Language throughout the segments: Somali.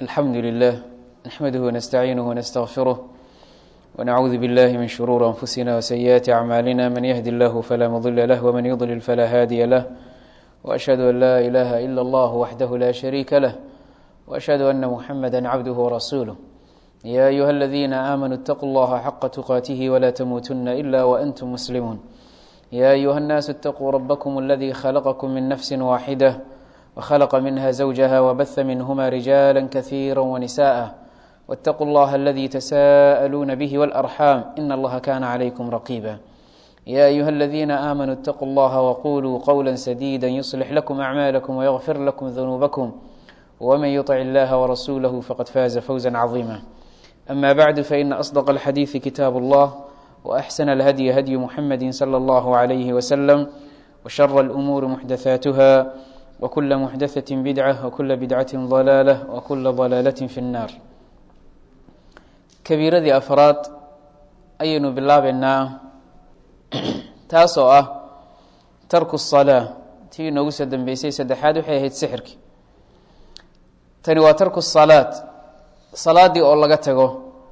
الحمد لله نحمده ونستعينه ونستغفره ونعوذ بالله من شرور أنفسنا وسيئات أعمالنا من يهد الله فلا مضل له ومن يضلل فلا هادي له وأشهد أن لا إله إلا الله وحده لا شريك له وأشهد أن محمدا عبده ورسوله يا أيها الذين آمنوا اتقوا الله حق تقاته ولا تموتن إلا وأنتم مسلمون يا أيها الناس اتقوا ربكم الذي خلقكم من نفس واحدة وخلق منها زوجها وبث منهما رجالا كثيرا ونساء واتقوا الله الذي تساءلون به والأرحام إن الله كان عليكم رقيبا يا أيها الذين آمنوا اتقوا الله وقولوا قولا سديدا يصلح لكم أعمالكم ويغفر لكم ذنوبكم ومن يطع الله ورسوله فقد فاز فوزا عظيما أما بعد فإن أصدق الحديث كتاب الله وأحسن الهدي هدي محمد صلى الله عليه وسلم وشر الأمور محدثاتها وكل محدثة بدعة وكل بدعة ضلالة وكل ضلالة في النار kabiiradii afraad ayaynu bilaabeynaa taasoo ah tarku الصalaa tii inoogu soo dambeysay saddexaad waxay ahayd sixirki tani waa tarku salaad salaadii oo laga tago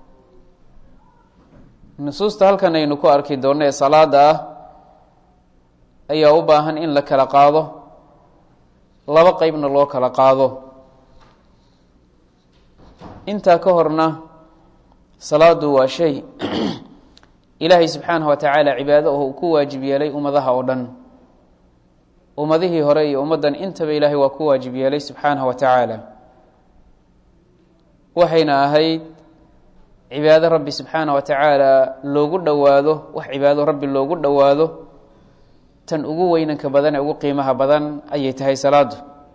nusuusta halkan aynu ku arki doonno ee salaada ah ayaa u baahan in la kala qaado laba qeybna loo kala qaado intaa ka horna salaadu waa shay ilaahay subxaanahu wa tacaala cibaado oo uu ku waajib yeelay ummadaha oo dhan ummadihii hore iyo ummaddan intaba ilaahay waa ku waajib yeelay subxaanahu wa tacaala waxayna ahayd cibaado rabbi subxaanahu wa tacaala loogu dhowaado wax cibaado rabbi loogu dhowaado tan ugu weynanka badan ee ugu qiimaha badan ayay tahay salaadu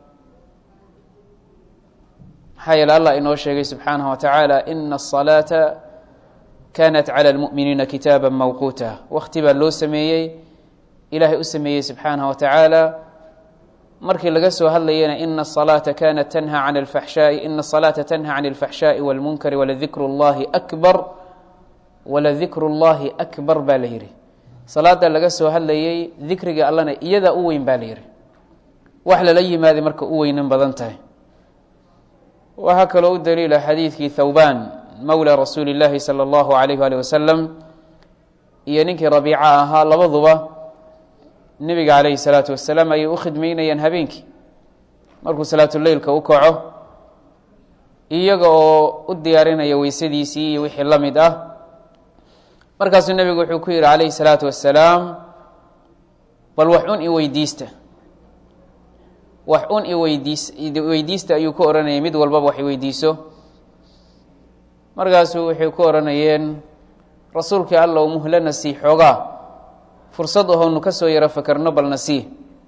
maxaa yeele allah inoo sheegay subxaanahu wa tacaala ina asalaata kanat cala lmu'miniina kitaaba mawquuta wakti baa loo sameeyey ilaahay u sameeyey subxaanahu wa tacaala markii laga soo hadlayana ina asalaata kanat tanha can alfaxshaai ina asalaata tanha can alfaxshaai walmunkari waladikru llahi akbar waladikru llahi akbar baa la yihi salaada laga soo hadlayey dikriga allana iyadaa u weyn baa la yihi wax lala yimaaday marka u weynan badan tahay waxaa kaloo u daliila xadiidkii thawban mowla rasuuli اllaahi salى اllahu alayh ali wasalam iyo ninkii rabiica ahaa labaduba nebiga calayhi salaatu wasalaam ayay u khidmeynayaan habeenkii markuu salaatuleylka u kaco iyaga oo u diyaarinaya weysadiisii iyo wixii la mid ah markaasuu nebigu wuxuu ku yihi calayhi salaatu wasalaam bal wax un i weydiista wax un i weydiis weydiista ayuu ku odhanayay mid walbaba wax iweydiiso markaasuu waxay ku odhanayeen rasuulkii allow muhlana sii xoogaa fursad ahoonu ka soo yaro fakerno balna sii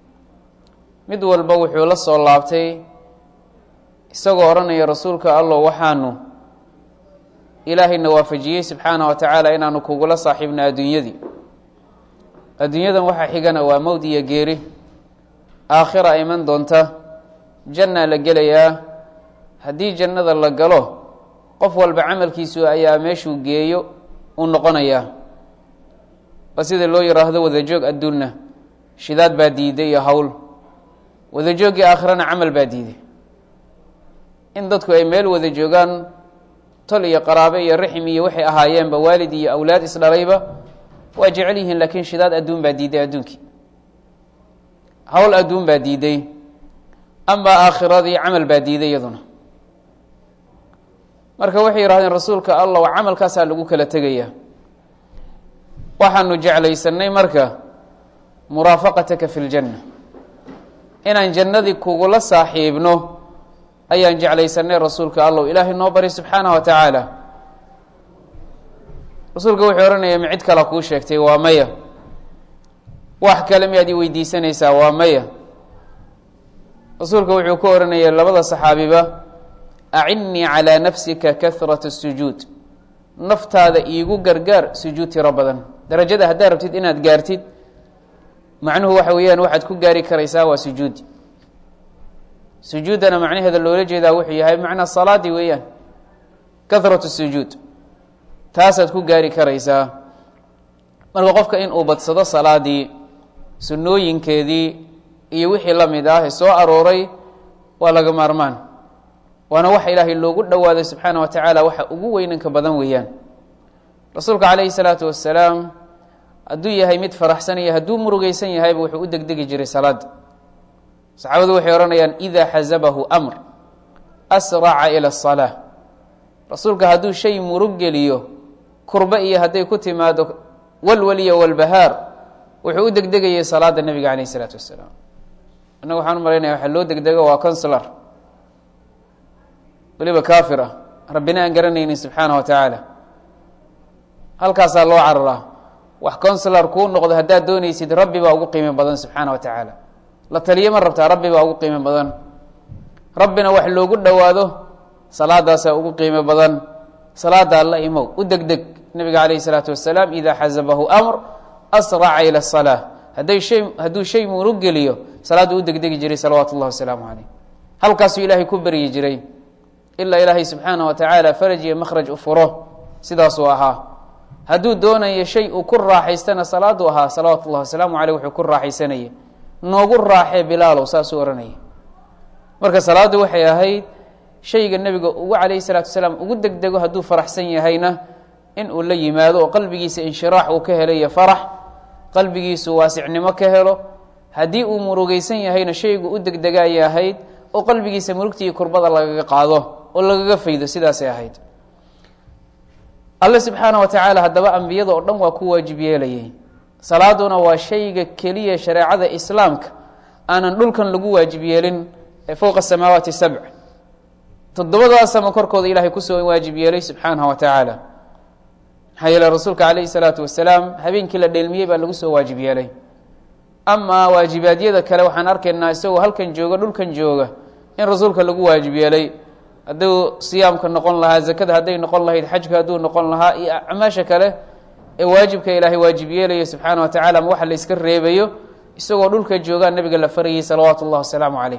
mid walba wuxuu la soo laabtay isagoo odhanaya rasuulka allow waxaanu ilaahayna waafajiyey subxaanah wa tacaala inaanu kugula saaxiibno adduunyadii adduunyadan waxaa xigana waa mowd iyo geeri aakhira iman doonta jannaa la gelayaa haddii jannada la galo qof walba camalkiisu ayaa meeshuu geeyo u noqonayaa waa sida loo yiraahdo wadajoog adduunna shidaad baa diiday iyo howl wadajooggii aakhirana camal baa diiday in dadku ay meel wada joogaan tol iyo qaraabe iyo raxim iyo waxay ahaayeenba waalid iyo awlaad isdhalayba waa jecel yihiin laakiin shidaad adduun baa diiday adduunkii hawl adduun baa diiday amaa aakhiradii camal baa diiday iyaduna marka waxay yihahdeen rasuulka allah camalkaasaa lagu kala tegaya waxaanu jeclaysanay marka muraafaqataka fi ljanna inaan jannadii kugula saaxiibno ayaan jeclaysanay rasuulka allow ilaahay noo bari subxaanah wa tacaala rasuulka wuxuu ohanaya ma cid kala kuu sheegtay waa maya wax kale miyaad i weydiisanaysaa waa maya rasuulka wuxuu ku ohanaya labada saxaabiba acinnii calaa nafsika kahrata sujuud naftaada iigu gargaar sujuud tiro badan darajada haddaad rabtid inaad gaartid macnuhu waxa weeyaan waxaad ku gaari karaysaa waa sujuudi sujuuddana macnaheeda loola jeedaa wuxuu yahay macnaa salaadii weeyaan kahratu sujuud taasaad ku gaari karaysaa marka qofka in uu badsado salaadii sunnooyinkeedii iyo wixii la mid ah ee soo arooray waa laga maarmaan waana waxa ilaahay loogu dhowaado subxaana wa tacaala waxa ugu weynanka badan weeyaan rasuulka calayhi salaatu wasalaam hadduu yahay mid faraxsan iyo hadduu murugeysan yahayba wuxuu u degdegi jiray salaada saxaabadu waxay odhanayaan ida xasabahu amr asraca ila asalaa rasuulka hadduu shay murug geliyo kurbe iyo hadday ku timaado walwaliyo walbahaar wuxuu u degdegayay salaada nebiga calayh isalaatu wasalaam innaga waxaan u malaynaya waxa loo degdego waa consular weliba kaafir ah rabbina aan garanaynin subxaana wa tacaala halkaasaa loo cararaa wax consular kuu noqdo haddaad doonaysid rabbi baa ugu qiimo badan subxaana wa tacaala la taliyo ma rabtaa rabbi baa ugu qiimo badan rabbina wax loogu dhowaado salaadaasaa ugu qiimo badan salaada alla imow u degdeg nebiga calayhi salaatu wasalaam idaa xasabahu amr asraca ila asalaa hadday shay hadduu shay murug geliyo salaaddu u degdegi jiray salawaatu ullahi wasalaamu caleyh halkaasuu ilaahay ku beryi jiray ilaa ilaahay subxaana wa tacaala faraj iyo makhraj u furo sidaasuu ahaa hadduu doonayo shay uu ku raaxaystana salaaduu ahaa salawaatu ullahi wasalaamu caleyh wuxuu ku raaxaysanayay noogu raaxee bilaalow saasuu odhanaya marka salaaddu waxay ahayd shayga nebiga ugu calayhi salaatu wasalaam ugu degdego hadduu faraxsan yahayna in uu la yimaado oo qalbigiisa inshiraax uu ka helo iyo farax qalbigiisu waasicnimo ka helo haddii uu murugeysan yahayna shaygu u degdegaayay ahayd oo qalbigiisa murugtii kurbada lagaga qaado oo lagaga faydo sidaasay ahayd alle subxaana wa tacaala haddaba ambiyada oo dhan waa ku waajib yeelayay salaaduna waa shayga keliya shareecada islaamka aanan dhulkan lagu waajib yeelin ee fowqa samaawaati sabc toddobadaas sama korkooda ilaahay kusoo waajib yeelay subxaanahu wa tacaala maxaa yeele rasuulka calayhi salaatu wasalaam habeenkii la dheelmiyey baa lagu soo waajib yeelay amaa waajibaadyada kale waxaan arkaynaa isagoo halkan jooga dhulkan jooga in rasuulka lagu waajib yeelay hadduu siyaamka noqon lahaa zakada hadday noqon lahayd xajka hadduu noqon lahaa iyo acmaasha kale ee waajibka ilaahay waajib yeelayo subxaana wa tacala ma waxa la iska reebayo isagoo dhulka joogaa nabiga la farayay salawaatu ullahi wasalaamu caleyh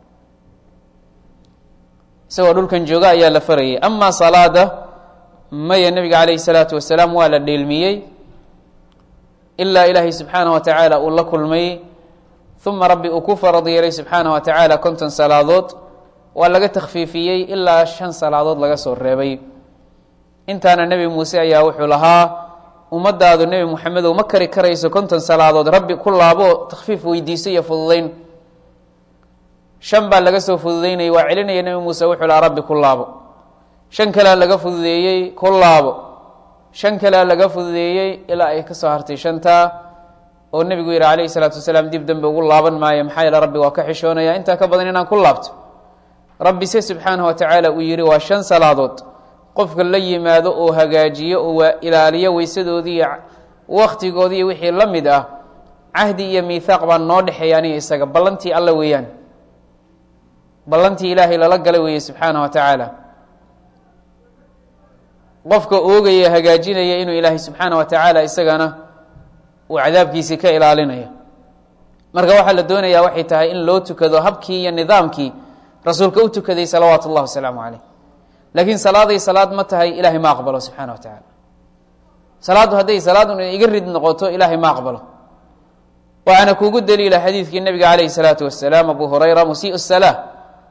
isagoo dhulkan jooga ayaa la farayay amaa salaada maya nebiga calayhi salaatu wasalaam waa la dheelmiyey ilaa ilaahay subxaana wa tacaala uu la kulmay uma rabbi uu ku farad yeelay subxaana wa tacaala konton salaadood waa laga takhfiifiyey ilaa shan salaadood laga soo reebay intaana nebi muuse ayaa wuxuu lahaa ummadaadu nebi moxamedow ma kari karayso konton salaadood rabbi ku laabo takhfiif weydiiso iyo fududayn shan baa laga soo fududeynayay waa celinaya nebi muuse wuxuu lahaa rabbi ku laabo shan kalea laga fududeeyey ku laabo shan kalea laga fududeeyey ilaa ay ka soo hartay shantaa oo nebigu yihi calayhi salaatu wasalaam dib dambe ugu laaban maayo maxaa yeele rabbi waa ka xishoonaya intaa ka badan inaan ku laabto rabbi se subxaanahu wa tacaala uu yihi waa shan salaadood qofka la yimaado oo hagaajiyo oo waa ilaaliyo weysadoodii iyo waktigoodii iyo wixii la mid ah cahdi iyo miithaaq baa noo dhexeeya aniga isaga ballantii alla weeyaan ballantii ilaahay lala galay weeye subxaana wa tacaala qofka oogaya hagaajinaya inuu ilaahay subxaana wa tacaala isagana uu cadaabkiisii ka ilaalinayo marka waxaa la doonayaa waxay tahay in loo tukado habkii iyo nidaamkii rasuulka u tukaday salawaatu اllah wasalaamu caleyh laakiin salaaday salaad ma tahay ilahay ma aqbalo subxaana wa tacaala salaaddu hadday salaadun iga rid noqoto ilaahay ma aqbalo waxaana kuugu daliila xadiidkii nebiga calayhi salaatu wasalaam abu hurayra musiiء الsalaa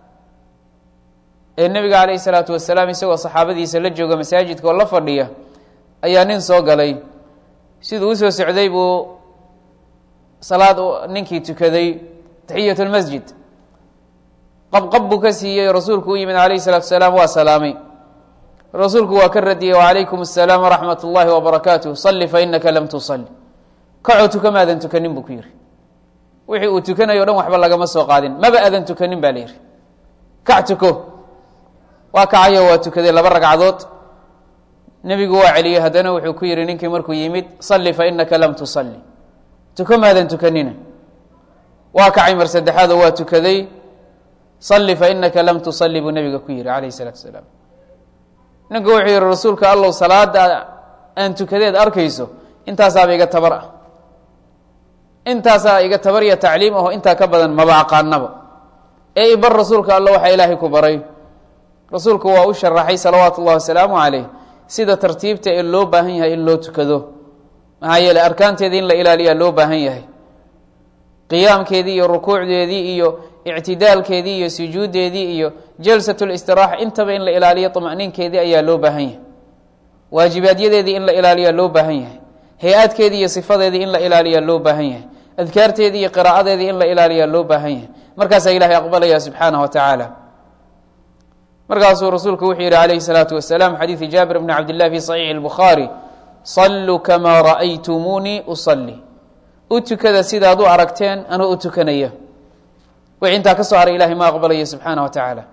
ee nebiga calayhi salaatu wasalaam isagoo saxaabadiisa la jooga masaajidka oo la fadhiya ayaa nin soo galay siduu usoo socday buu salaad ninkii tukaday taxiyat lmasjid qabqab buu ka siiyey rasuulku u yimid calayhi salaatu wasalaam waa salaamay rasuulku waa ka radiyey wacalaykum asalaam waraxmat اllahi wabarakaatuh salli fainaka lam tusalli kacoo tuka maadan tukanin buu ku yihi wixii uu tukanayo o dhan waxba lagama soo qaadin maba adan tukanin ba la yihi kac tuko waa kacayo waa tukaday laba ragcadood nebigu waa celiyey haddana wuxuu ku yihi ninkii markuu yimid salli fainaka lam tusalli tuko maadan tukanina waa kacay mar saddexaadoo waa tukaday salli fainaka lam tusalli buu nebiga ku yihi calayhi salaatu wasalaam ninku wuxuu yihi rasuulka allow salaada aan tukadeed arkayso intaasaaba iga tabar ah intaasaa iga tabar iyo tacliim aho intaa ka badan maba aqaanaba ee ibar rasuulka alla waxaa ilaahay ku baray rasuulku waa u sharaxay salawaatu ullahi wasalaamu caleyh sida tartiibta ee loo baahan yahay in loo tukado maxaa yeele arkaanteedii in la ilaaliyaa loo baahan yahay qiyaamkeedii iyo rukuucdeedii iyo ictidaalkeedii iyo sujuuddeedii iyo jalsatulistiraxa intaba in la ilaaliyo طma'niinkeedii ayaa loo baahan yahay waajibaaadyadeedii in la ilaaliyaa loo baahan yahay hay-aadkeedii iyo sifadeedii in la ilaaliyaa loo baahan yahay adkaarteedii iyo qiraa'adeedii in la ilaaliyaa loo baahan yahay markaasaa ilahay aqbalaya subxaanah wa tacaala markaasuu rasuulku wuxuu yihi alayhi الsalaatu wasalaam xadiidi jaabir bni cabdillahi fi صaxiixi اlbukhaari saluu kamaa ra'aytumuunii usalli u tukada sidaad u aragteen anoo u tukanaya wixii intaa ka soo haray ilahay ma aqbalayo subxaanah wa tacaala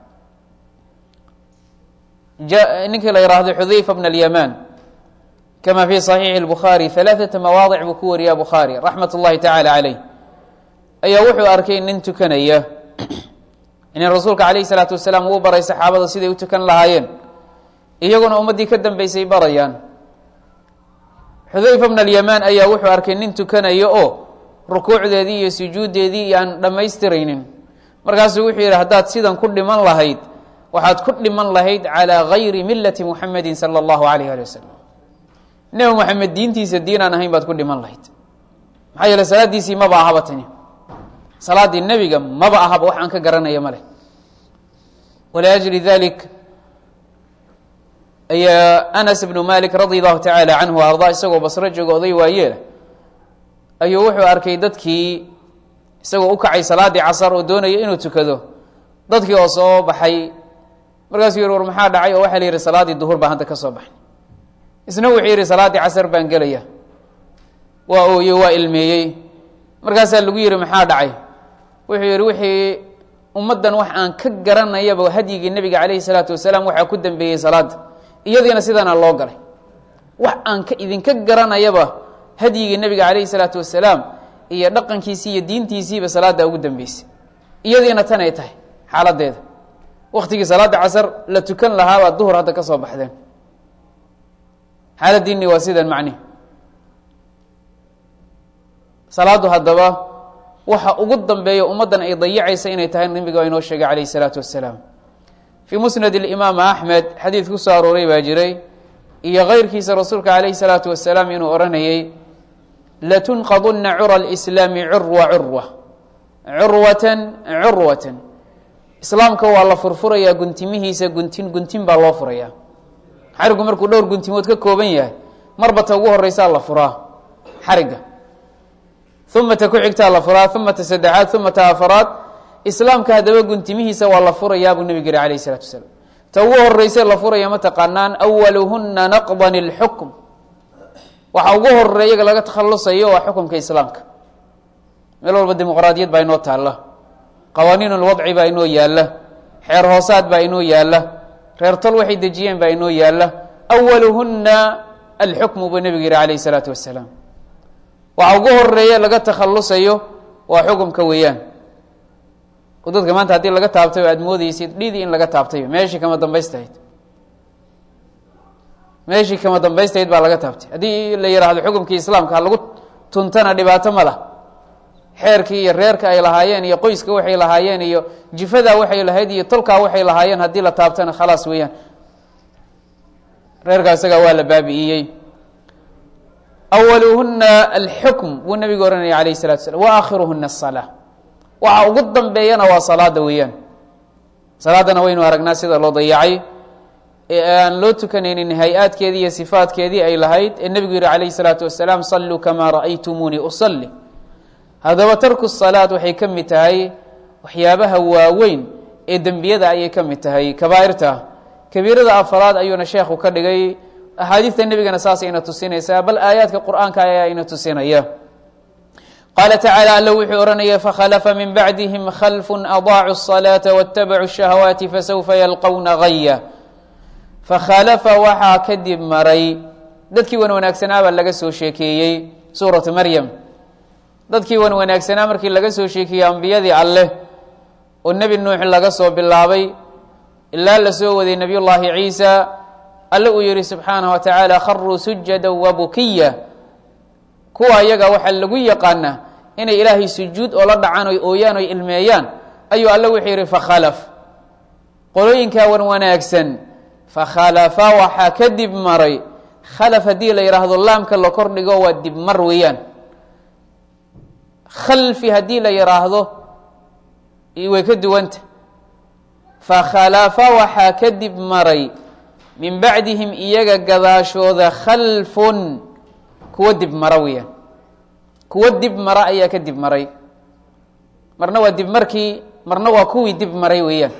ninkii la yidhaahdo xudayfa bn alyamaan kama fi صaxiixi اlbukhaari ثalaaثata mawaadic buu ku wariyaa bukhaari raxmat اllahi tacaala caleyh ayaa wuxuu arkay nin tukanaya in rasuulka calayh الsalaatu wasalaam uu baray saxaabada siday u tukan lahaayeen iyaguna ummaddii ka dambeysay barayaan xudayfa bn alyamaan ayaa wuxuu arkay nin tukanaya oo rukuucdeedii iyo sujuuddeedii iyo aan dhammaystiraynin markaasuu wuxuu yidhi haddaad sidan ku dhiman lahayd waxaad ku dhiman lahayd calىa gayri milati muxamedi salى اllahu alayh ali wasalam nebi moxamed diintiisa diin aan ahayn baad ku dhiman lahayd maxaa yeele salaadiisii maba ahaba tani salaaddii nebiga maba ahaba wax aan ka garanaya ma leh waliajli dalik ayaa anas bnu malik radi allahu tacaala canhu ardaa isagoo basro jooga oday waayeela ayuu wuxuu arkay dadkii isagoo u kacay salaaddii casar oo doonaya inuu tukado dadkii oo soo baxay markaasuu yihi war maxaa dhacay oo waxaa la yihi salaaddii duhur baan hadda ka soo baxay isna wuxuu yihi salaaddii casar baan gelaya waa ooye waa ilmeeyey markaasaa lagu yihi maxaa dhacay wuxuu yihi wixii ummaddan wax aan ka garanayaba hadyigii nebiga calayhi salaatu wasalaam waxaa ku dambeeyey salaadda iyadiina sidaana loo galay wax aan ka idinka garanayaba hadyigii nebiga calayhi salaatu wasalaam iyo dhaqankiisii iyo diintiisiiba salaadda ugu dambeysay iyadiina tan ay tahay xaaladeeda waktigii salaada casar la tukan lahaa baad duhur hadda ka soo baxdeen xaaladiinni waa sidan macnihi salaaddu haddaba waxa ugu dambeeya ummaddan ay dayacaysa inay tahay nabiga inoo sheegay calayh isalaatu wassalaam fii musnad imaam axmed xadiid ku soo arooray baa jiray iyo keyrkiisa rasuulka calayhi salaatu wasalaam inuu odhanayay latunqaduna cura lislaami curwa curwa curwatan curwatan islaamka waa la furfurayaa guntimihiisa guntin guntin baa loo furayaa xarigu markuu dhowr guntimood ka kooban yahay marba ta ugu horeysaa la furaa xariga uma ta ku xigtaa la furaa uma ta saddexaad uma ta afaraad islaamka haddaba guntimihiisa waa la furayaa buu nebig yihi alayh isalatu wasalaam ta ugu horeyse la furaya ma taqaanaan awaluhuna naqdan ilxukm waxa ugu horeeyaga laga takhalusayo waa xukumka islaamka meel walba dimuqraadiyad baa inoo taalla qawaaniin lwadci baa inoo yaalla xeer hoosaad baa inoo yaalla reer tol waxay dejiyeen baa inoo yaalla awaluhuna alxukmu buu nebigu yihi alayh isalaatu wasalaam waxa ugu horeeya laga takhalusayo waa xukumka weeyaan oo dadka maanta haddii laga taabtay aad moodeysid dhidii in laga taabtay meeshii kama dambaystahayd meeshii kama dambaystahayd baa laga taabtay haddii la yidhaahdo xukumkii islaamka ha lagu tuntana dhibaato ma lah xeerkii iyo reerka ay lahaayeen iyo qoyska waxay lahaayeen iyo jifadaa waxay lahayd iyo tolkaa waxay lahaayeen haddii la taabtana khalaas weeyaan reerkaa isagaa waa la baabi'iyey awaluhuna alxukm buu nabigu ohanaya alayh salatu slam wa aakhiruhuna asalaa waxa ugu dambeeyana waa salaada weeyaan salaadana waynu aragnaa sida loo dayacay ee aan loo tukanaynin hay-aadkeedii iyo sifaadkeedii ay lahayd ee nebigu yihi calayh salaatu wasalaam saluu kamaa ra'aytumuunii usalli haddaba tarku salaad waxay ka mid tahay waxyaabaha waaweyn ee dembiyada ayay ka mid tahay kabaa'irta kabiirada afaraad ayuuna sheekhu ka dhigay axaadiista nebigana saas ayna tusinaysaa bal aayaadka qur'aanka ayaa ina tusinaya qaala tacaala alla wuxuu odhanaya fakhalafa min bacdihim khalfu adaacu الصalaaةa wاtabacuu الشhahawaati fasawfa yalqowna gaya fakhalafa waxaa kadib maray dadkii wan wanaagsanaabaa laga soo sheekeeyey suuratu maryam dadkii wan wanaagsanaa markii laga soo sheekeeyey ambiyadii alleh oo nebi nuux laga soo bilaabay ilaa la soo waday nebiy llaahi ciisa alle uu yihi subxaanaه wa tacaala kharuu sujada wabukiya kuwa iyaga waxaa lagu yaqaanaa inay ilaahay sujuud oo la dhacaan oy ooyaan oy ilmeeyaan ayuu alle wuxuu yihi fakhalaf qolooyinkaa wan wanaagsan fakhalafa waxaa ka dib maray khalaf haddii la yidhaahdo laamka la kordhigo waa dib mar weeyaan khalfi haddii la yidhaahdo way ka duwanta fakhalafa waxaa kadib maray min bacdihim iyaga gadaashooda khalfun kuwo dib mara weeyaan kuwo dib mara ayaa ka dib maray marna waa dib markii marna waa kuwii dib maray weeyaan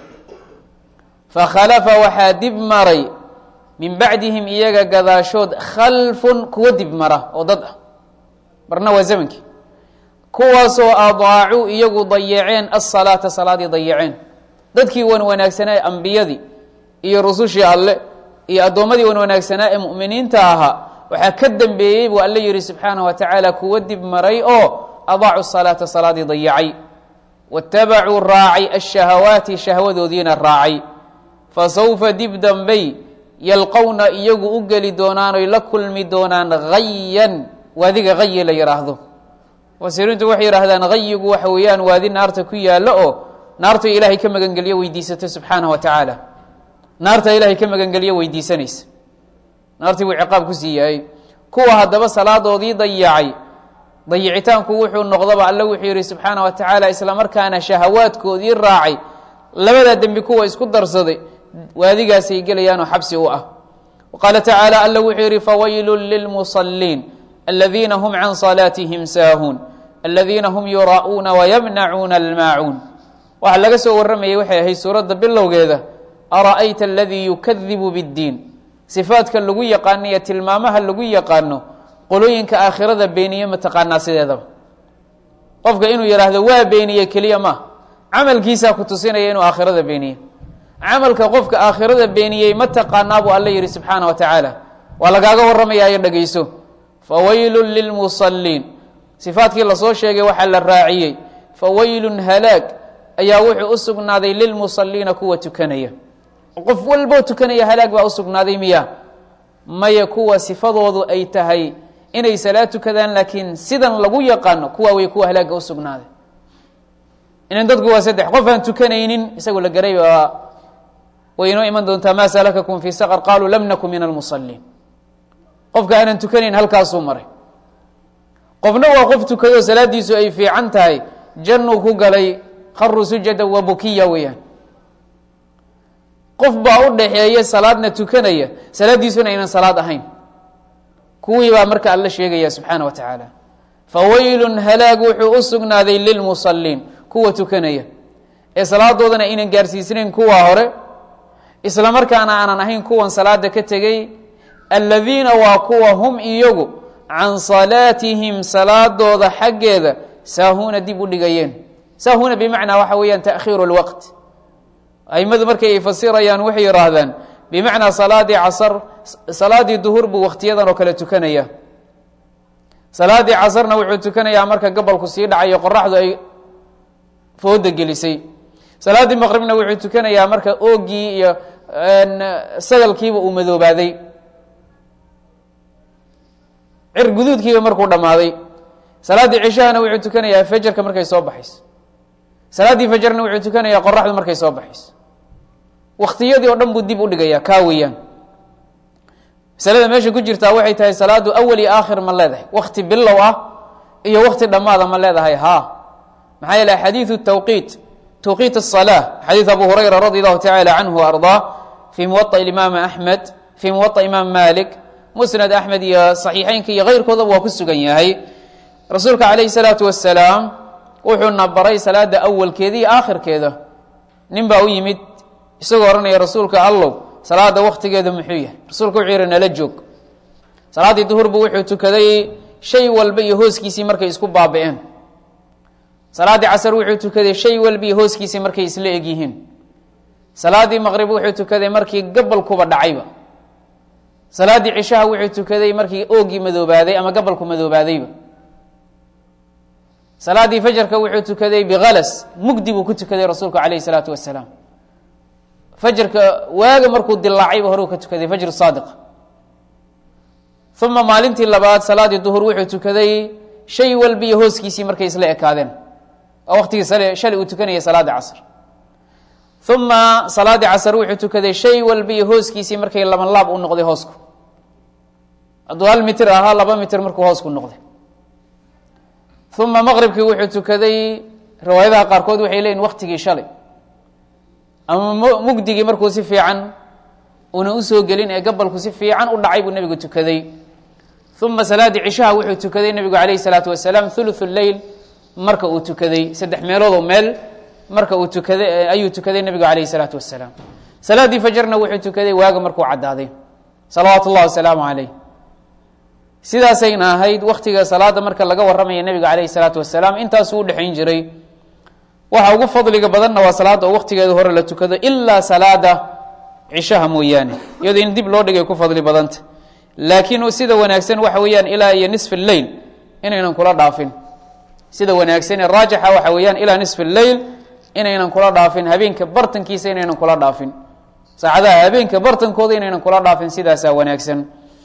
fakhalafa waxaa dib maray min bacdihim iyaga gadaashood khalfun kuwo dib mara oo dad ah marna waa zamankii kuwaasoo adaacuu iyagu dayaceen asalaata salaadii dayaceen dadkii wan wanaagsanaa ambiyadii iyo rusushii alle iyo addoommadii wan wanaagsanaa ee mu'miniinta ahaa waxaa ka dembeeyey buu alle yihi subxaanaه wa tacaala kuwo dib maray oo adaacu salaata salaadii dayacay waاtabacuu raacay ashahawaati shahwadoodiina raacay fasawfa dib dambey yalqowna iyagu u geli doonaan oy la kulmi doonaan hayan waadiga hayi la yidhaahdo mufasiriintu waxay yidhahdaan hayigu waxa weeyaan waadi naarta ku yaallo oo naarta ilaahay ka magangeliyo weydiisato subxaanaه wa tacaala naarta ilaahay ka magangeliyo weydiisanaysa naartii buu ciqaab ku sii yahay kuwa haddaba salaadoodii dayacay dayicitaanku wuxuu noqdaba alle wuxuu yihi subxaana wa tacaala isla markaana shahawaadkoodii raacay labadaa dembi kuwa isku darsaday waadigaasay gelayaanoo xabsi u ah qaala tacaala alle wuxuu yihi fawaylun lilmusaliin aladiina hum can salaatihim saahuun aladiina hum yuraa'uuna wayamnacuuna almaacuun waxaa laga soo warramayay waxay ahayd suuradda bilowgeeda ara'ayta aladii yukadibu biddiin sifaadka lagu yaqaano iyo tilmaamaha lagu yaqaano qolooyinka aakhirada beeniye mataqaanaa sideedaba qofka inuu yidhaahdo waa beeniye keliya ma camalkiisaa ku tusinaya inuu aakhirada beeniye camalka qofka aakhirada beeniyey ma taqaanaa buu alle yihi subxaana wa tacaala waa lagaaga warramayaayo dhegayso fawaylun lilmusaliin sifaadkii lasoo sheegay waxaa la raaciyey fawaylun halaag ayaa wuxuu u sugnaaday lilmusaliina kuwa tukanaya qof walboo tukanaya halaag baa u sugnaaday miya maya kuwa sifadoodu ay tahay inay salaad tukadaan laakiin sidan lagu yaqaano kuwa way kuwa halaaga u sugnaaday inan dadku waa saddex qof aan tukanaynin isagoo la garay baa way inoo iman doontaa maa salakakum fii saqr qaaluu lam naku min almusaliin qofka aanan tukanayn halkaasuu maray qofna waa qof tukado salaadiisu ay fiican tahay jannuu ku galay qaruu sujada wa bukiya weeyaan qof baa u dhaxeeya salaadna tukanaya salaaddiisuna aynan salaad ahayn kuwii baa marka alla sheegaya subxaana wa tacaala fawaylun halaag wuxuu u sugnaaday lilmusaliin kuwa tukanaya ee salaadoodana aynan gaarsiisnayn kuwa hore isla markaana aanan ahayn kuwan salaada ka tegey aladiina waa kuwa hum iyagu can salaatihim salaadooda xaggeeda saahuuna dib u dhigayeen saahuuna bimacnaa waxa weeyaan taakhiiru lwaqt aimadu markay ay fasirayaan waxay yidhaahdaan bimacnaa salaadii casar salaadii duhur buu wakhtiyadan oo kale tukanaya salaadii casarna wuxuu tukanayaa marka gobolku sii dhacayo qoraxdu ay fooda gelisay salaaddii maqribna wuxuu tukanayaa marka oogii iyo sagalkiiba uu madoobaaday cir guduudkiiba markuu dhammaaday salaaddii cishahana wuxuu tukanayaa fajarka markay soo baxayso salaaddii fajarna wuxuu tukanayaa qoraxdu markay soo baxayso waktiyadii oo dhan buu dib u dhigayaa kaa weeyaan masalada meesha ku jirtaa waxay tahay salaadu awal iyo aakhir ma leedahay wakti bilow ah iyo wakti dhammaada ma leedahay ha maxaa yeele xadiidu tawqiit tawqiit الصalaa xadiid abu hurayra radi allahu tacala canhu ardaa fii muwaطa imaam axmed fii muwaطa imaam malik musnad axmed iyo saxiixeynka iyo keyrkoodaba waa ku sugan yahay rasuulka calayh الsalaatu wasalaam wuxuuna baray salaada awalkeeda iyo aakhirkeeda nin baa u yimid isagoo odhanaya rasuulka allow salaada waktigeeda muxuu yahay rasuulka wuxuu yihi nala joog salaaddii duhurbu wuxuu tukaday shay walba iyo hooskiisii markay isku baabi'een salaaddii casar wuxuu tukaday shay walba iyo hooskiisii markay isla eg yihiin salaaddii maqrib wuxuu tukaday markii gabalkuba dhacayba salaaddii cishaha wuxuu tukaday markii oogii madoobaaday ama gabalku madoobaadayba salaaddii fajarka wuxuu tukaday bikalas mugdi buu ku tukaday rasuulku calayh isalaatu wasalaam fajarka waaga markuu dilaacayba hore u ka tukaday fajr saadiq uma maalintii labaad salaadii duhur wuxuu tukaday shay walba iyo hooskiisii markay isla ekaadeen waa waktigii sal shalay uu tukanayay salaada casr uma salaadii casr wuxuu tukaday shay walba iyo hooskiisii markay laban laab u noqday hoosku hadduu hal mitir ahaa laba mitir markuu hoosku noqday uma maqribkii wuxuu tukaday riwaayadaha qaarkood waxay leeyihin waktigii shalay ama mugdigii markuu si fiican una usoo gelin ee gabalku si fiican u dhacay buu nebigu tukaday uma salaadii cishaha wuxuu tukaday nebigu calayh isalaatu wasalaam thuluthu leyl marka uu tukaday saddex meeloodoo meel marka uu tukaday ayuu tukaday nebigu calayh isalaatu wasalaam salaaddii fajarna wuxuu tukaday waaga markuu caddaaday salawaatu اllah wasalaamu calayh sidaasayna ahayd waktiga salaada marka laga warramaya nebiga calayh isalaatu wasalaam intaasuu udhexayn jiray waxa ugu fadliga badanna waa salaada oo waktigeeda hore la tukado ilaa salaada cishaha mooyaane iyadoo in dib loo dhigay ku fadli badanta laakiin sida wanaagsan waxa weeyaan ilaa iyo nisf leyl inaynan kula dhaafin sida wanaagsan ee raajixa waxa weeyaan ilaa nisf leyl inaynan kula dhaafin habeenka bartankiisa inaynan kula dhaafin saacadaha habeenka bartankooda inaynan kula dhaafin sidaasaa wanaagsan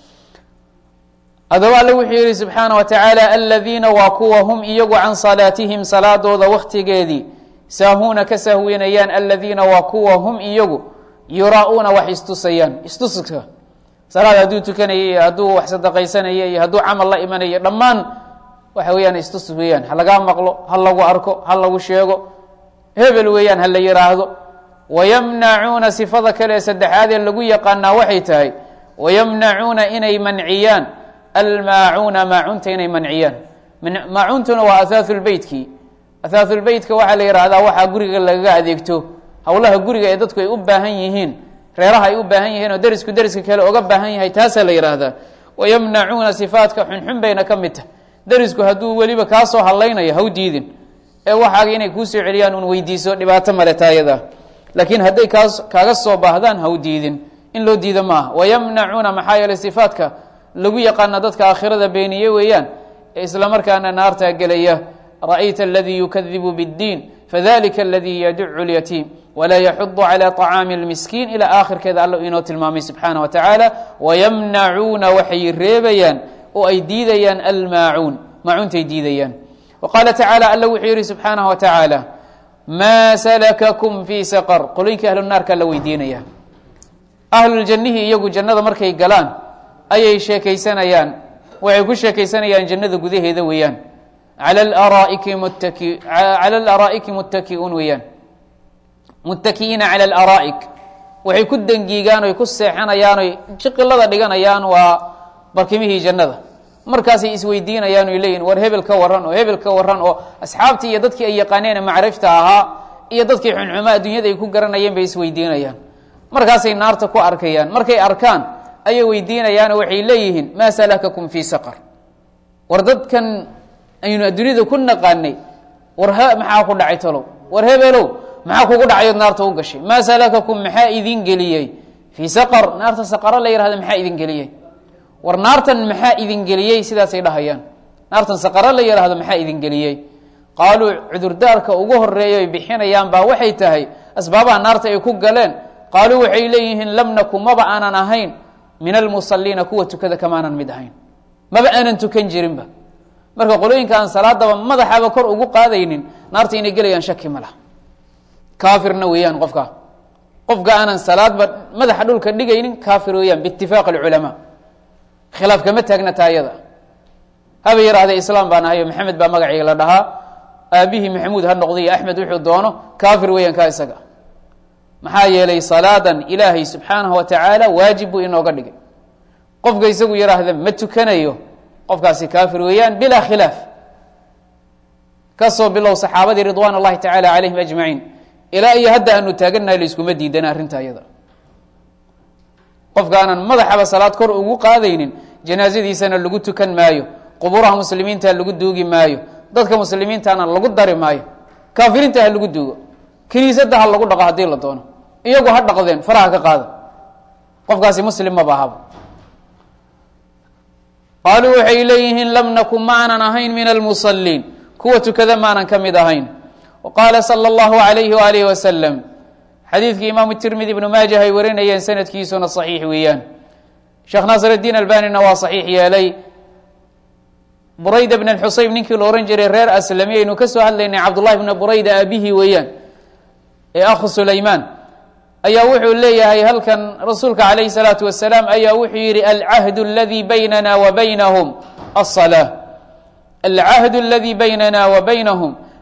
adaba alle wuxuu yihi subxaana wa tacaala aladiina waa kuwa hum iyagu can salaatihim salaadooda waktigeedii saahuuna ka sahwinayaan aladiina waa kuwa hum iyagu yuraa-uuna wax istusayaan istuska salaad hadduu tukanayay iyo hadduu wax sadaqaysanaya iyo hadduu camal la imanayo dhammaan waxa weeyaan istus weeyaan ha lagaa maqlo ha lagu arko ha lagu sheego hebel weeyaan ha la yidhaahdo wayamnacuuna sifada kale ee saddexaadee lagu yaqaanaa waxay tahay wayamnacuuna inay manciyaan almaacuuna maacunta inay manciyaan maacuntuna waa athaathulbeytkii athaathulbeytka waxaa la yidhaahdaa waxaa guriga lagaga adeegto howlaha guriga ee dadku ay u baahan yihiin reeraha ay u baahan yihiin oo derisku deriska kale oga baahan yahay taasaa la yidhaahdaa wayamnacuuna sifaadka xunxun bayna ka mid tahay derisku hadduu weliba kaa soo hadlaynayo haw diidin ee waxaaga inay kuusoo celiyaan un weydiiso dhibaato male taayada laakiin hadday kaas kaaga soo baahdaan haw diidin in loo diido maaha wayamnacuuna maxaa yeeley sifaadka lagu yaqaana dadka aakhirada beeniye weeyaan ee isla markaana naartaa gelaya ra'ayta aladii yukadibu bاddiin fadalika aladii yaducu اlyatiim walaa yaxudu calى طacaami اlmiskiin ilaa aakhirkeeda alla inoo tilmaamay subxaana wa tacaala wayamnacuuna waxay reebayaan oo ay diidayaan almaacuun maacuuntay diidayaan wa qaala tacaala alla wuxuu yihi subxaanaه wa tacaala maa salakakum fii saqr qolooyinkii ahlu naarkaa la weydiinaya ahluljannihii iyagu jannada markay galaan ayay sheekaysanayaan waxay ku sheekaysanayaan jannada gudaheeda weeyaan ala araa'iki muttaki cala alaraa'iki muttaki'uun weeyaan muttaki'iina cala alaraa'ik waxay ku dangiigaan oy ku seexanayaan oy jiqilada dhiganayaan waa barkimihii jannada markaasay isweydiinayaan oy leeyihin war hebel ka warran oo hebel ka warran oo asxaabtii iyo dadkii ay yaqaaneen macrifta ahaa iyo dadkii xunxuma adduunyada ay ku garanayeen bay isweydiinayaan markaasay naarta ku arkayaan markay arkaan ayay weydiinayaanoo waxay leeyihiin maa salakakum fii saqar war dadkan aynu adduunyada ku naqaanay war h maxaa ku dhacay talow war hebelow maxaa kugu dhacayood naarta u gashay maa salakakum maxaa idin geliyey fii saqar naarta saqaro la yihahda maxaa idin geliyey war naartan maxaa idin geliyey sidaasay dhahayaan naartan saqaro la yihahdo maxaa idin geliyey qaaluu cudurdaarka ugu horeeya ay bixinayaan baa waxay tahay asbaabaha naarta ay ku galeen qaaluu waxay leeyihiin lam naku maba aanan ahayn min almusaliina kuwa tukada kamaanan mid ahayn maba aanan tukan jirinba marka qolooyinka aan salaadaba madaxaba kor ugu qaadaynin naarta inay gelayaan shaki ma laha kaafirna weeyaan qofka qofka aanan salaadba madaxa dhulka dhigaynin kaafir weeyaan biitifaaq alculamaa khilaaf kama taagna taayada haba yidhahdee islaam baan ahayo maxamed baa magacayga la dhahaa aabihii maxamuud ha noqday iyo axmed wuxuu doono kaafir weeyaan ka isaga maxaa yeelay salaadan ilaahay subxaanahu wa tacaala waajib buu inooga dhigay qofka isagu yidhaahda ma tukanayo qofkaasi kaafir weeyaan bilaa khilaaf kasoo bilow saxaabadii ridwaan اllahi tacaala calayhim ajmaciin ilaa iyo hadda aanu taagannahay la iskuma diidana arrinta ayada qofka aanan madaxaba salaad kor ugu qaadaynin janaasadiisana lagu tukan maayo quburaha muslimiinta lagu duugi maayo dadka muslimiintana lagu dari maayo kaafiriinta ha lagu duugo kiniisadda ha lagu dhaqo haddii la doono iyagu ha dhaqdeen faraha ka qaada qofkaasi muslim maba ahaba qaaluu waxay leeyihiin lam nakun maanan ahayn min almusaliin kuwa tukada maanan ka mid ahayn wa qaala sala allahu alayhi waalihi wasalam xadiidkii imaamu tirmidi ibnu maajah ay warinayeen sanadkiisuna saxiix weeyaan sheekh naasir اdiin albanina waa saxiix yeelay burayda bn xusayb ninkii la ohan jiray reer aslami aynu ka soo hadlaynay cabdullahi bna burayda aabihii weeyaan ee akhu sulaymaan ayaa wuxuu leeyahay halkan rasuulka calayhi salaatu wasalaam ayaa wuxuu yihi alcahd اladii baynana wa baynahum aلصalaa alcahd اladii baynana wa baynahum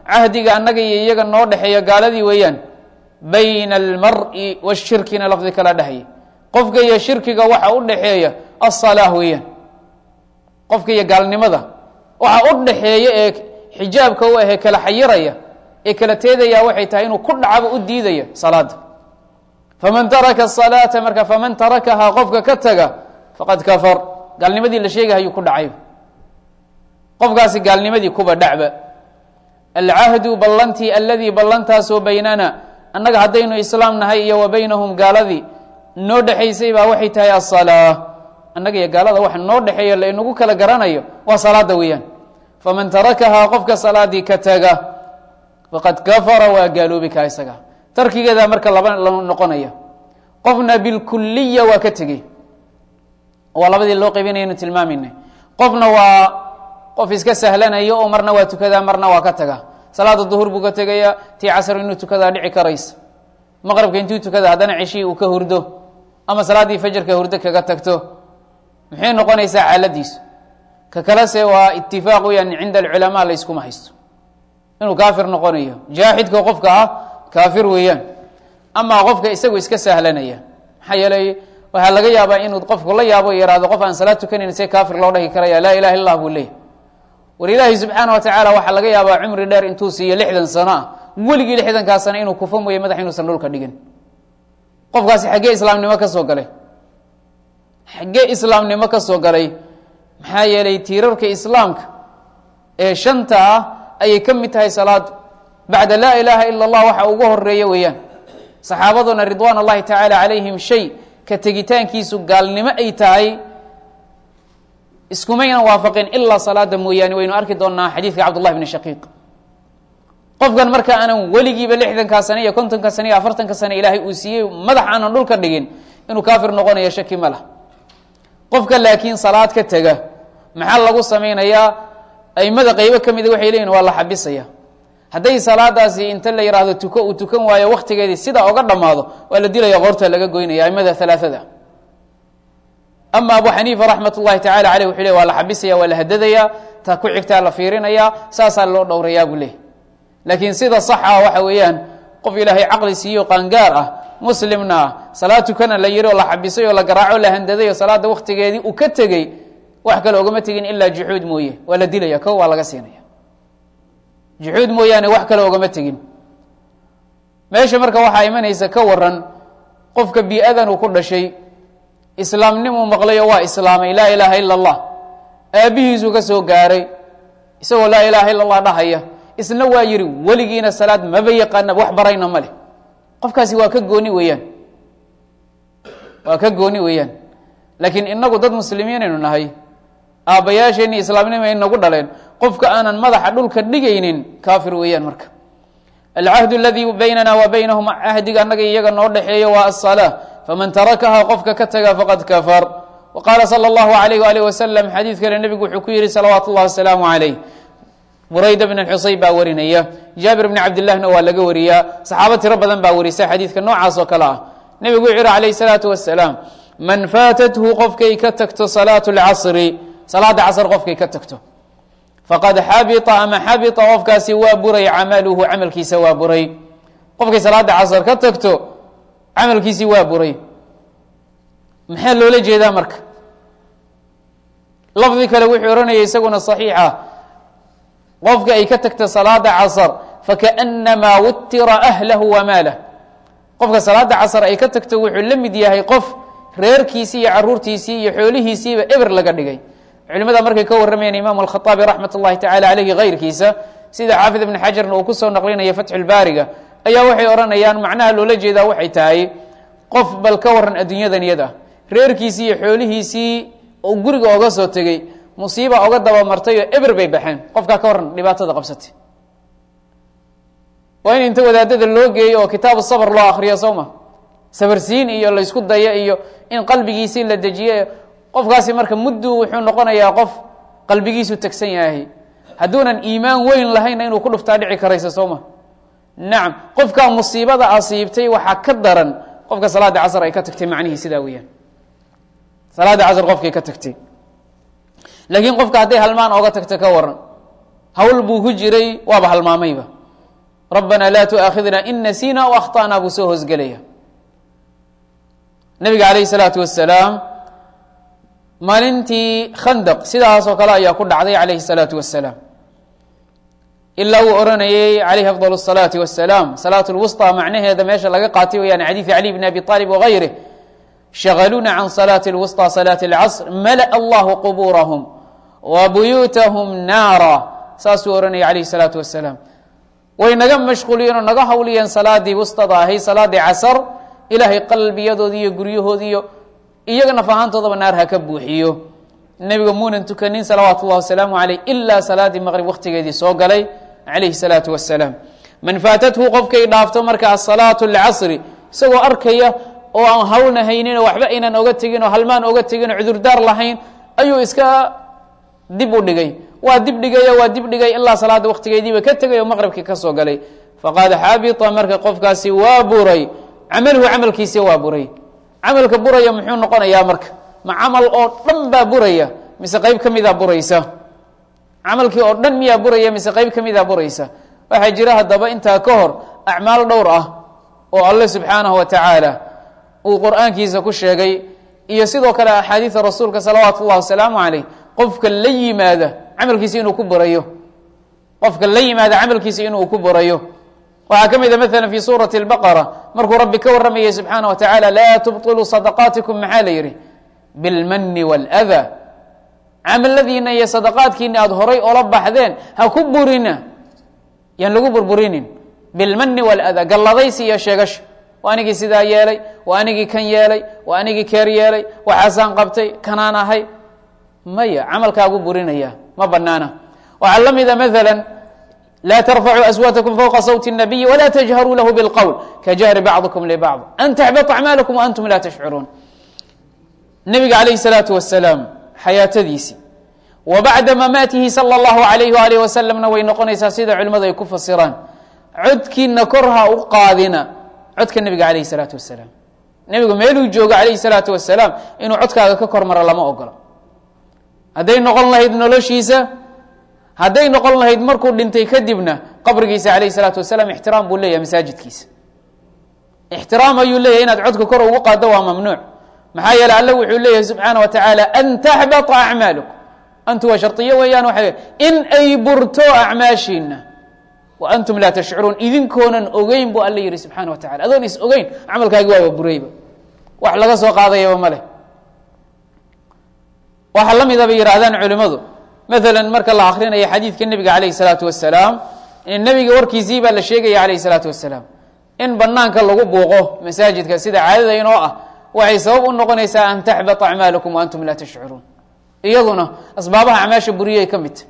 cahdiga annaga iyo iyaga noo dhexeeya gaaladii weeyaan bayna almari washirkina lafdi kala dhehaya qofka iyo shirkiga waxa u dhexeeya asalaa weeyaan qofka iyo gaalnimada waxa u dhexeeya ee xijaabka u ahee kala xayiraya ee kala teedaya waxay tahay inuu ku dhacaba u diidaya salaada faman taraka salaata marka faman tarakahaa qofka ka taga faqad kafar gaalnimadii la sheegahayuu ku dhacay qofkaasi gaalnimadii kuba dhacba alcahdu ballantii aladii ballantaasoo baynana annaga haddaynu islaam nahay iyo wa baynahum gaaladii noo dhexaysay baa waxay tahay asalaa annaga iyo gaalada waxa noo dhexeeya la inagu kala garanayo waa salaada weeyaan faman tarakahaa qofka salaadii ka taga faqad kafara waa gaaloobi kaa isaga tarkigeeda marka laba la noqonaya qofna bilkuliya waa ka tegey waa labadii loo qaybinayanu tilmaamayna qofna waa qof iska sahlanaya oo marna waa tukadaa marna waa ka taga salaada duhur buu ka tegaya tii casr inuu tukadaa dhici karaysa maqrabka intuu tukada haddana ceshihii uu ka hurdo ama salaaddii fajarka hurdo kaga tagto maxay noqonaysaa xaaladiisu ka kalese waa itifaaq weyaan cinda alculamaa la yskuma haysto inuu kaafir noqonayo jaaxidka qofka ah kaafir weeyaan amaa qofka isagu iska sahlanaya maxaa yeelay waxaa laga yaabaa inuu qofku la yaabo yihahdo qof aan salaad tukanayn see kaafir loo dhahi karaya laa ilaha illa buu leeyay war ilaahi subxaana wa tacaala waxaa laga yaabaa cumri dheer intuu siiyo lixdan sano ah weligii lixdankaa sano inuu kufa mooye madax inuusan dhulka dhigin qofkaasi xaggee islaamnimo ka soo galay xaggee islaamnimo ka soo galay maxaa yeelay tiirarka islaamka ee shanta ah ayay ka mid tahay salaadu bacda laa ilaaha ila allah waxa ugu horeeya weeyaan saxaabaduna ridwaan allahi tacaala calayhim shay ka tegitaankiisu gaalnimo ay tahay iskumayna waafaqin ilaa salaada mooyaane waynu arki doonaa xadiidka cabdullahi bni shaqiiq qofkan marka aanan weligiiba lixdankaa sane iyo kontonka sane iyo afartanka sane ilaahay uu siiyey madax aanan dhulka dhigin inuu kaafir noqonayo shaki ma lah qofka laakiin salaad ka tega maxaa lagu samaynayaa aimada qeybo ka mida waxay leeyihin waa la xabisaya hadday salaadaasi inta la yidhaahdo tuko uu tukan waayo waktigeedii sidaa oga dhammaado waa la dilaya qoorta laga goynaya aimada alaaada ama abu xaniifa raxmat ullahi tacala aleyh wuxuu le waa la xabisaya waa la hadadaya ta ku xigtaa la fiirinaya saasaa loo dhowrayaa buu leey laakiin sida saxa waxa weeyaan qof ilaahay caqli siiyo qaangaar ah muslimna ah salaad tukana la yiri oo la xabisay oo la garaaco la handaday oo salaada waktigeedii uu ka tegey wax kale ogama tegin ilaa juxuud mooye waa la dilaya ko waa laga siinaya juxuud mooyaane wax kale ogama tegin meesha marka waxaa imanaysa ka waran qofka bii-adan uu ku dhashay islaamnimuu maqlayo waa islaamay laa ilaaha ila allah aabbihiisuu ka soo gaaray isagoo laa ilaaha illa allah dhahaya isna waa yihi weligiina salaad maba yaqaana wax barayna ma leh qofkaasi waa ka gooni weeyaan waa ka gooni weeyaan laakiin inagu dad muslimiinaynu nahay aabbayaasheenii islaamnimo ay nagu dhaleen qofka aanan madaxa dhulka dhigaynin kaafir weeyaan marka alcahdu aladii baynana wa baynahum cahdiga annaga iyaga noo dhexeeyo waa asalaa faman tarakaha qofka ka taga faqad kafar wa qaala sala allahu alayh waalih wasalam xadiid kale nebigu wuxuu ku yihi salawaatu llahi wasalaamu calayh burayda bn xusayn baa warinaya jaabir bni cabdillahna waa laga wariyaa saxaabo tiro badan baa warisa xadiidka noocaas oo kale ah nebigu wuxuu yihi calayh salaatu wasalaam man faatathu qofkay ka tagto salaatu lcasri salaada casr qofkay ka tagto faqad xabita ama xabita qofkaasi waa buray camaluhu camalkiisa waa buray qofkay salaada casr ka tagto camalkiisii waa buray maxaa loola jeedaa marka lafdi kale wuxuu ohanaya isaguna صaxiixa qofka ay ka tagto salaada casr fakaأnamaa wutira ahlahu wamaalah qofka salaada casr ay ka tagto wuxuu la mid yahay qof reerkiisii iyo caruurtiisii iyo xoolihiisiiba eber laga dhigay culimada markay ka warramayaan imam alkhaaabi raxmat اllahi tacala aleyhi kayrkiisa sida xaafid ibn xajarna uu kusoo naqlinaya fatxulbaariga ayaa waxay odhanayaan macnaha loola jeedaa waxay tahay qof bal ka waran adduunyadan iyada reerkiisii iyo xoolihiisii oo guriga oga soo tegey musiiba oga dabamartay oo eber bay baxeen qofkaa ka waran dhibaatada qabsatay waa in inta wadaadada loo geeyo oo kitaabu sabr loo akriyo soo ma sabarsiin iyo laysku daya iyo in qalbigiisii la dejiye qofkaasi marka muddu wuxuu noqonayaa qof qalbigiisu tegsan yahay hadduunan iimaan weyn lahayna inuu ku dhuftaa dhici karaysa soo ma nacam qofkaa musiibada asiibtay waxaa ka daran qofka salaada casr ay ka tagtay macnihii sidaa weeyaan salaada casr qofkay ka tagtay laakiin qofka hadday halmaan ooga tagto ka waran hawl buu ku jiray waaba halmaamayba rabbana laa tuaakhidna in nasiina o akhta'naa buu soo hoosgelaya nabiga calayhi salaatu wasalaam maalintii khandaq sidaasoo kale ayaa ku dhacday calayhi salaatu wasalaam ilaa uu oranayey calayhi afdal الsalaati wasalaam salaat lwusطى macnaheeda meesha laga qaatay weyaan xadiidi cali bn abi طaalib wagayrih shagaluuna can salaati اlwusطى salaati اlcasr malaأ allahu qubuurahum wa buyuutahum naara saasuu oranayay calayhi salaatu wasalaam way naga mashquuliyeen oo naga hawliyeen salaadii wustada ahay salaadii casar ilaahay qalbiyadoodi iyo guryahoodi iyo iyaga naf ahaantoodaba naar ha ka buuxiyo nebiga muunan tukanin salawaatu اllah wasalaamu aleyh ilaa salaadii maqrib waktigeedii soo galay calayhi salaatu wasalaam man faatathu qofkay dhaafto marka asalaatu اlcasri isagoo arkaya oo aan hawlna haynin oo waxba aynan oga tegin oo halmaan oga tegin oo cudurdaar lahayn ayuu iska dib u dhigay waa dib dhigaya waa dib dhigay ilaa salaada waktigeediiba ka tegay oo maqribkii ka soo galay faqad xabita marka qofkaasi waa buray camaluhu camalkiisi waa buray camalka buraya muxuu noqonayaa marka ma camal oo dhan baa buraya mise qeyb ka mida buraysa camalkii oo dhan miyaa buraya mise qeyb ka mida buraysa waxaa jira haddaba intaa ka hor acmaal dhowr ah oo alle subxaanahu wa tacaala uu qur-aankiisa ku sheegay iyo sidoo kale axaadiida rasuulka salawaatu اllah wasalaamu caleyh qofka la yimaada camalkiisa inuu ku burayo qofka la yimaada camalkiisa inuu ku burayo waxaa ka mida maala fi suurati اlbaqara markuu rabbi ka waramayay subxaana wa tacaala laa tubطiluu sadaqaatikum maxaa la yidhi bilmani wاlأda camaladiina iyo sadaqaadkiina aada horay ola baxdeen ha ku burina yaan lagu burburinin bilmani wاlأda galladaysi iyo sheegasho waa anigii sidaa yeelay waa anigii kan yeelay waa anigii keer yeelay waxaasaan qabtay kanaan ahay maya camalkaagu burinaya ma banaana waxaa la mida maala laa tarfacuu aswaatakum fowqa sawti الnabiyi wla tajharuu lahu bاlqowl kajahri bacضikum libacض an taxbط acmaalakum waantum la tashcuruun nabiga calayh الsalaatu wasalaam xayaatadiisii wa bacda mamaatihi salى اllahu alayh alih wasalamna way noqonaysaa sida culimmadu ay ku fasiraan codkiina kor ha u qaadina codka nebiga calayh الsalaatu wasalaam nebigu meeluu joogo calayh الsalaatu wasalaam inuu codkaaga ka kor maro lama ogolo hadday noqon lahayd noloshiisa hadday noqon lahayd markuu dhintay kadibna qabrigiisa calayh الsalaatu wasalaam ixtiraam buu leeyahay masaajidkiisa ixtiraam ayuu leeyahay inaad codka kor ugu qaaddo waa mamnuuc maxaa yeele alle wuxuu leeyahay subxaana wa tacaala an taxbata acmaalukum antu waa shardiyo weeyaan waxa in ay burto acmaashiina wa antum laa tashcuruun idinkoonan ogeyn buu alle yihi subxaana wa tacala adoon is ogeyn camalkaagi waaba burayba wax laga soo qaadayaba ma leh waxaa la mida bay yidhaahdaan culimmadu maala marka la akrinayo xadiidka nebiga calayh الsalaatu wasalaam nebiga warkiisii baa la sheegaya calayh الsalaatu wasalaam in banaanka lagu buuqo masaajidka sida caadada inoo ah waxay sabab u noqonaysaa an taxbata acmaalakum waantum laa tashcuruun iyaduna asbaabaha acmaasha buriyay ka midta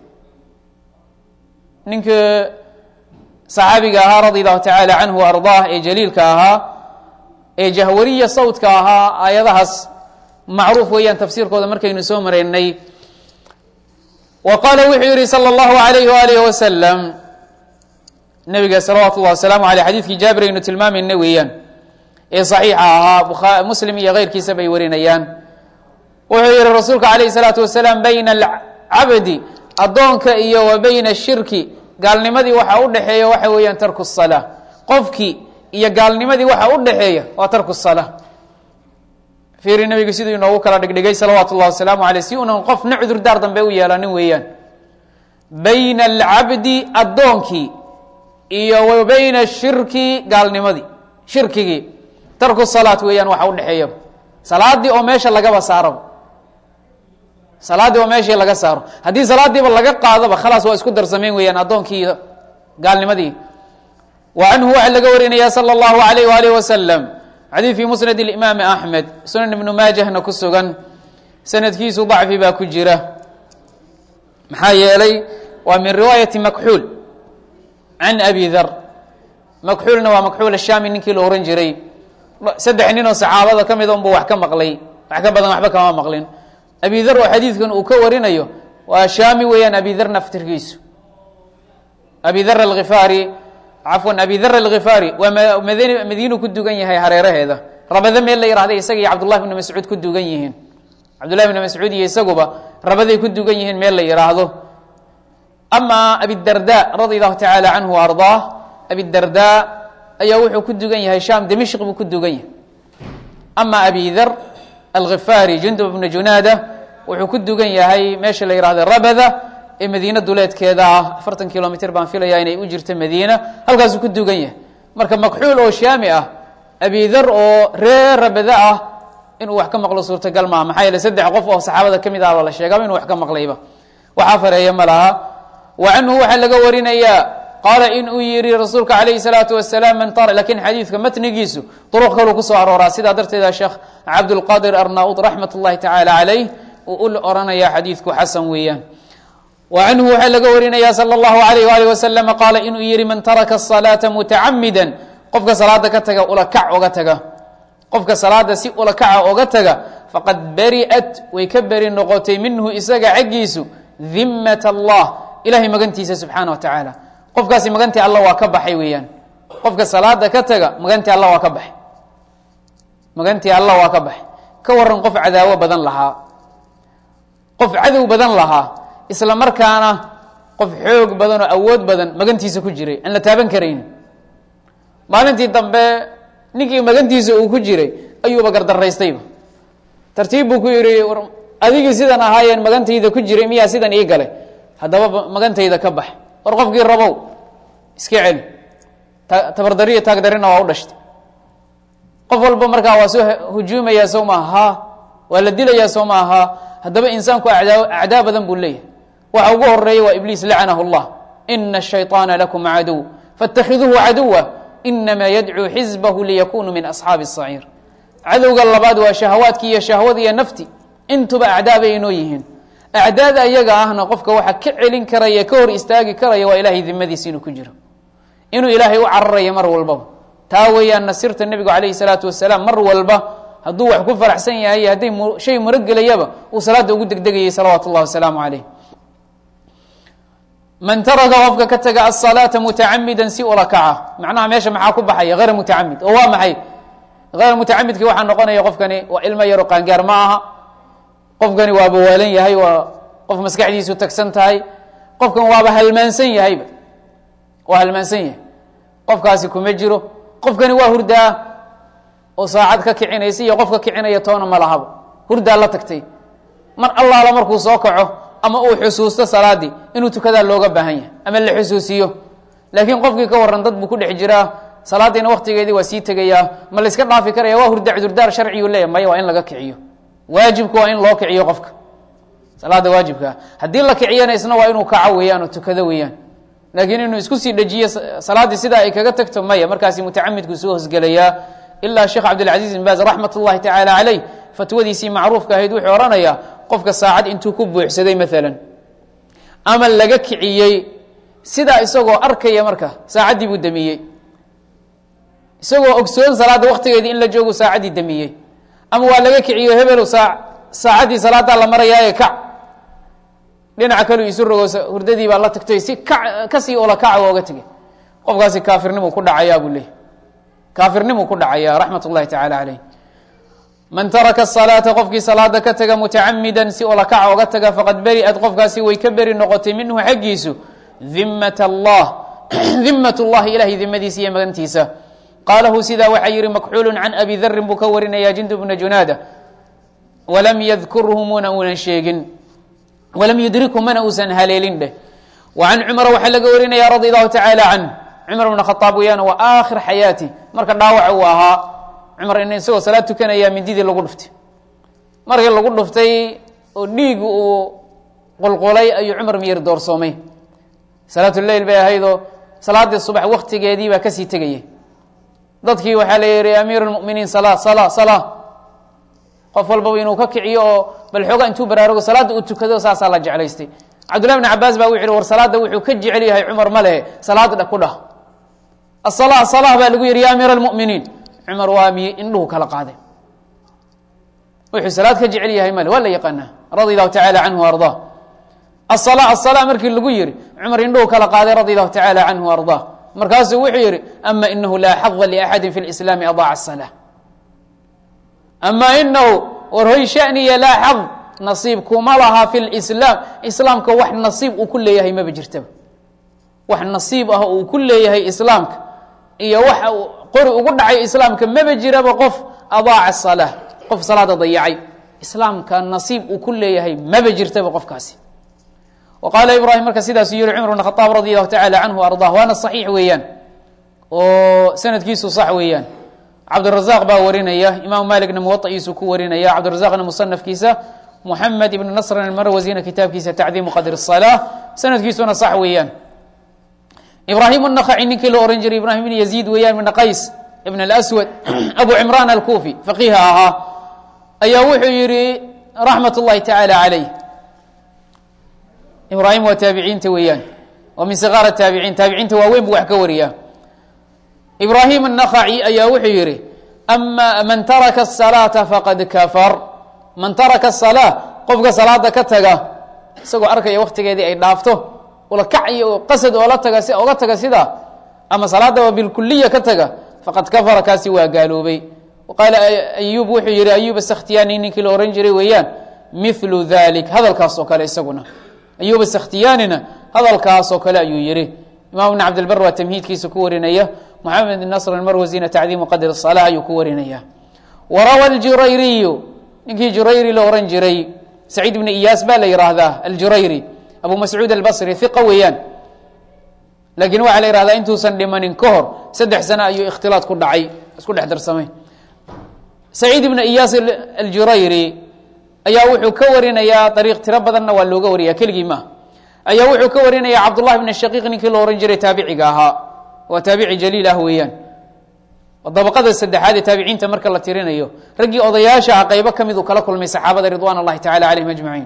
ninka saxaabiga ahaa radi allahu tacaala canhu ardaah ee jaliilka ahaa ee jahwariya sawdka ahaa aayadahaas macruuf weeyaan tafsiirkooda markaynu soo maraynay wa qaala wuxuu yihi salى اllahu alayh waalih wasalam nabiga salawaatu اllah wasalaamu aleyh xadiidkii jaabir aynu tilmaamayna weeyaan ee صaxiixa ahaa muslim iyo keyrkiisa bay warinayaan wuxuu yihi rasuulka alayh الsalaatu wasalaam bayna alcabdi addoonka iyo wa bayna shirki gaalnimadii waxa u dhexeeya waxa weeyaan tarku الsalaa qofkii iyo gaalnimadii waxa u dhexeeya waa tarku الsalaa fiiri nabigu siduu inoogu kala dhigdhigay salawaatu اllah wasalaamu aleyh si unan qofna cudurdaar dambe u yeelanin weeyaan bayna alcabdi addoonkii iyo wa bayna shirki gaalnimadii shirkigii tarku salaat weeyaan waxa udhexeeya salaadii oo meesha lagaba saaraba salaaddii oo meeshii laga saaro haddii salaadiiba laga qaadaba khalaas waa isku darsameyn weeyaan addoonkii iyo gaalnimadii wa canhu waxaa laga warinaya salى اllahu alayh waalih wasalam xadiid fi musnad imaami axmed sunan ibnu maajahna ku sugan sanadkiisu dacfi baa ku jira maxaa yeelay waa min riwaayati makxuul can abi dar makxuulna waa makxuul ashaami ninkii la ohan jiray saddex nin oo saxaabada ka mida unbu wax ka maqlay wax ka badan waxba kama maqlin abi dar oo xadiidkan uu ka warinayo waa shaami weeyaan abi dar naftirkiisu abi dar alkhifaari cafwan abi dar alkhifaari waa mdn madiinu ku dugan yahay hareeraheeda rabada meel la yihahday isaga iyo cabdullahi bni mascuud ku dugan yihiin cabdullahi bni mascuud iyo isaguba rabaday ku dugan yihiin meel la yihaahdo ama abidarda radi allahu tacaala canhu ardaah abidarda ayaa wuxuu ku dugan yahay sham dimishq buu ku dugan yahay ama abi dar alkhifaari jundub bna junaada wuxuu ku dugan yahay meesha la yihahdo rabada ee madiine duleedkeeda ah afartan kilomitr baan filaya inay u jirto madiina halkaasuu ku dugan yahay marka makxuul oo shaami ah abidar oo reer rabada ah inuu wax ka maqlo suurtagal maaha maxaa yeele saddex qof oo saxaabada ka mid ahba la sheegaba inuu wax ka maqlayba waxaa fareeya ma laha wa canhu waxaa laga warinayaa qaala in uu yihi rasuulka calayhi salaatu wasalaam man tara lakin xadiidka matnigiisu duruq kaluu kusoo arooraa sidaa darteeda sheekh cabdulqadir arnaud raxmat ullahi tacaala calayh uu u oranaya xadiidku xasan weeyaan wa canhu waxaa laga warinaya salى اllahu alayh alih wasalam qaala inuu yihi man taraka الصalaata mutacamida qofka salaada ka taga ulakac oga taga qofka salaada si ulakaca oga taga faqad beri'at way ka beri noqotay minhu isaga xaggiisu dimat allah ilahay magantiisa subxaana wa tacaala qofkaasi magantii alla waa ka baxay weeyaan qofka salaada ka taga magantii alla waa ka baxay magantii alla waa ka baxay ka waran qof cadaawo badan lahaa qof cadow badan lahaa isla markaana qof xoog badan oo awood badan magantiisa ku jiray aan la taaban karayni maalintii dambe ninkii magantiisa uu ku jiray ayuuba gardaraystayba tartiib buu ku yihi adigii sidan ahaayeen magantayda ku jiray miyaa sidan ii galay haddaba magantayda ka bax war qofkii rabow iska celi tabardariyo taagdarina waa u dhashtay qof walba markaa waa soo hujuumayaa sow maaha ha waa la dilayaa sow maaha ha haddaba insaanku adaa acdaa badan buu leeyahay waxa ugu horeeya waa ibliis lacanahu اllah ina الshayطaana lakum caduw faاtakhiduuhu caduwa inama yadcuu xizbahu liyakunuu min asxaabi الsaciir cadowga labaad waa shahawaadki iyo shahwada iyo nafti intuba acdaa bay inoo yihiin acdaada ayaga ahna qofka waxa ka celin karaya ka hor istaagi karaya waa ilahay dimadiisa inuu ku jiro inuu ilaahay u cararayo mar walbaba taa weeyaan nasirta nebigu calayhi salaatu wasalaam mar walba hadduu wax ku faraxsan yahay hadday shay murogelayaba uu salaada ugu degdegayay salawaatu اllahi wasalaamu calayh man taraka qofka ka taga asalaata mutacamida si ula kaca macnaha meesha maxaa ku baxaya hayr mutacamid oo waa maxay hayr mutacamidki waxaa noqonaya qofkani waa ilmo yaro qaangaar ma aha qofkani waaba waalan yahay waa qof maskaxdiisu tagsan tahay qofkan waaba halmaansan yahayba waa halmaansan yahay qofkaasi kuma jiro qofkani waa hurdaa oo saacad ka kicinaysa iyo qof ka kicinaya toona ma lahaba hurdaa la tagtay mar allaala markuu soo kaco ama uu xusuusto salaadii inuu tukadaa looga baahan yahay ama la xusuusiyo laakiin qofkii ka waran dad buu ku dhex jiraa salaadiina waktigeedii waa sii tegayaa ma la iska dhaafi karaya waa hurda cudurdaar sharciyu leeyahy maya waa in laga kiciyo waajibku waa in loo kiciyo qofka salaada waajibkaa haddii la kiciyana isna waa inuu kaco weeyaan oo tukado weeyaan laakiin inuu isku sii dhejiyo salaaddii sidaa ay kaga tagto maya markaasi mutacamidku soo hosgelayaa ilaa sheekh cabdilcaziz bin baaz raxmat ullahi tacaala caleyh fatwadiisii macruufka ahayd wuxuu odhanayaa qofka saacad intuu ku buuxsaday maalan ama laga kiciyey sidaa isagoo arkaya marka saacaddii buu damiyey isagoo ogsoon salaadda waktigeedii in la joogu saacaddii damiyey ama waa laga kiciyo hebelo saa saacaddii salaadaa la marayaaye kac dhinaca kaleu isu rogo hurdadii baa la tagtay si ka kasii ola kaca ooga tegay qofkaasi kaafirnimu ku dhacayaa buu leeyay kaafirnimu ku dhacaya raxmat ullahi tacala caleyh man taraka salaata qofkii salaada ka taga mutacamida si ola kaca oga taga faqad beri'at qofkaasi way ka beri noqotay minhu xaggiisu dimat allah dimat llahi ilahay dimadiisa iyo magantiisa qaalahu sidaa waxaa yihi makxuulu can abi darin buu ka warinaya jindu bna junaada walam yadkurhu muna uunan sheegin walam yudrikhu mana uusan haleelin dheh wa can cumara waxaa laga warinaya radi allahu tacaala canh cumar bna khaaab weeyaan waa aakhir xayaati marka dhaawaca uu ahaa cumar in isagoo salaad tukanaya mindidii lagu dhuftay markii lagu dhuftay oo dhiig uu qulqulay ayuu cumar miyir doorsoomay salaatuleyl bay ahaydoo salaaddii subax waktigeedii baa kasii tegayay dadkii waxaa la yihi amiir lmuminiin sala sala sala qof walbaba inuu ka kiciyo oo bal xooga intuu baraarugo salaadda uu tukado saasaa la jeclaystay cabdullahi bn cabaas baa wuxu yihi war salaadda wuxuu ka jecel yahay cumar ma lehe salaada dha ku dhah asala asala baa lagu yihi ya amiir almuminiin cumar waa miy indhuhu kala qaaday wuxuu salaad ka jecel yahay male waa la yaqaanaa radi allahu tacala canhu ardaa asala asala markii lagu yihi cumar indhuhu kala qaaday radi allahu tacala canhu ardaa markaasuu wuxuu yihi ama inahu laa xada liaxadi fi lislaami adaaca asala ama inahu war hoy shaniya laa xad nasiib kuma laha fi lislaam islaamka wax nasiib uu ku leeyahay maba jirtaba wax nasiib ah uu ku leeyahay islaamka iyo waxa uu qori ugu dhacay islaamka maba jiraba qof adaaca salaa qof salaada dayacay islaamka nasiib uu ku leeyahay maba jirtaba qofkaasi wa qaala ibraahim marka sidaasuu yihi cumar bn khaaab radi allahu tacala canhu ardah waana saxiix weeyaan oo sanadkiisu sax weeyaan cabdirazaq baa warinaya imaamu malikna muwaaiisu ku warinaya cabdirazaqna musanafkiisa muxamed ibn nasrin almarwasina kitaabkiisa tacdiimu qadr الsalaa sanadkiisuna sax weeyaan ibraahim الnakhaci ninkii loo ohan jiray ibrahim ibn yaziid weeyaan ibn qays ibn اlswad abu cimran alkufi faqiiha ahaa ayaa wuxuu yihi raxmat اllahi tacaala calayh ibraahim waa taabiciinta weeyaan waa min sikaar taabiciin taabiciinta waaweyn bu wax ka wariya ibraahim الnakhaci ayaa wuxuu yihi ama man taraka الsalaaةa faqad kafar man taraka الsalaa qofka salaada ka taga isagoo arkaya waktigeedii ay dhaafto ula kac iyo qasad oola taga si oga taga sidaa ama salaadaba bilkuliya ka taga faqad kafara kaasi waa gaaloobay qaala ayub wuxuu yihi ayub askhtiyani ninkii la ohan jiray weeyaan milu dalik hadalkaas oo kale isaguna ayub askhtiyanina hadalkaas oo kale ayuu yihi imam ibn cabdilbar waa tamhiidkiisa ku warinaya moxamed bn nasr marwasina tacdiimu qadr الsalaa ayuu ku warinaya warawa اljurayriyu ninkii jurayri la ohan jiray saciid ibn iyaas baa la yihahdaa aljurayri abu mascuud albasri iqa weeyaan laakiin waxaa la yihahdaa intuusan dhimanin ka hor saddex sano ayuu ikhtilaad ku dhacay isku dhex darsamay saciid ibn iyaas aljurayri ayaa wuxuu ka warinayaa ariiq tiro badanna waa looga wariya keligii maaha ayaa wuxuu ka warinaya cabdullahi bn shaqiiq ninkii la ohan jiray taabiciga ahaa waa taabici jaliil ah weeyaan dabaqada saddexaad ee taabiciinta marka la tirinayo raggii odayaasha ah qaybo ka mid uu kala kulmay saxaabada ridwan اllahi tacala calayhim ajmaciin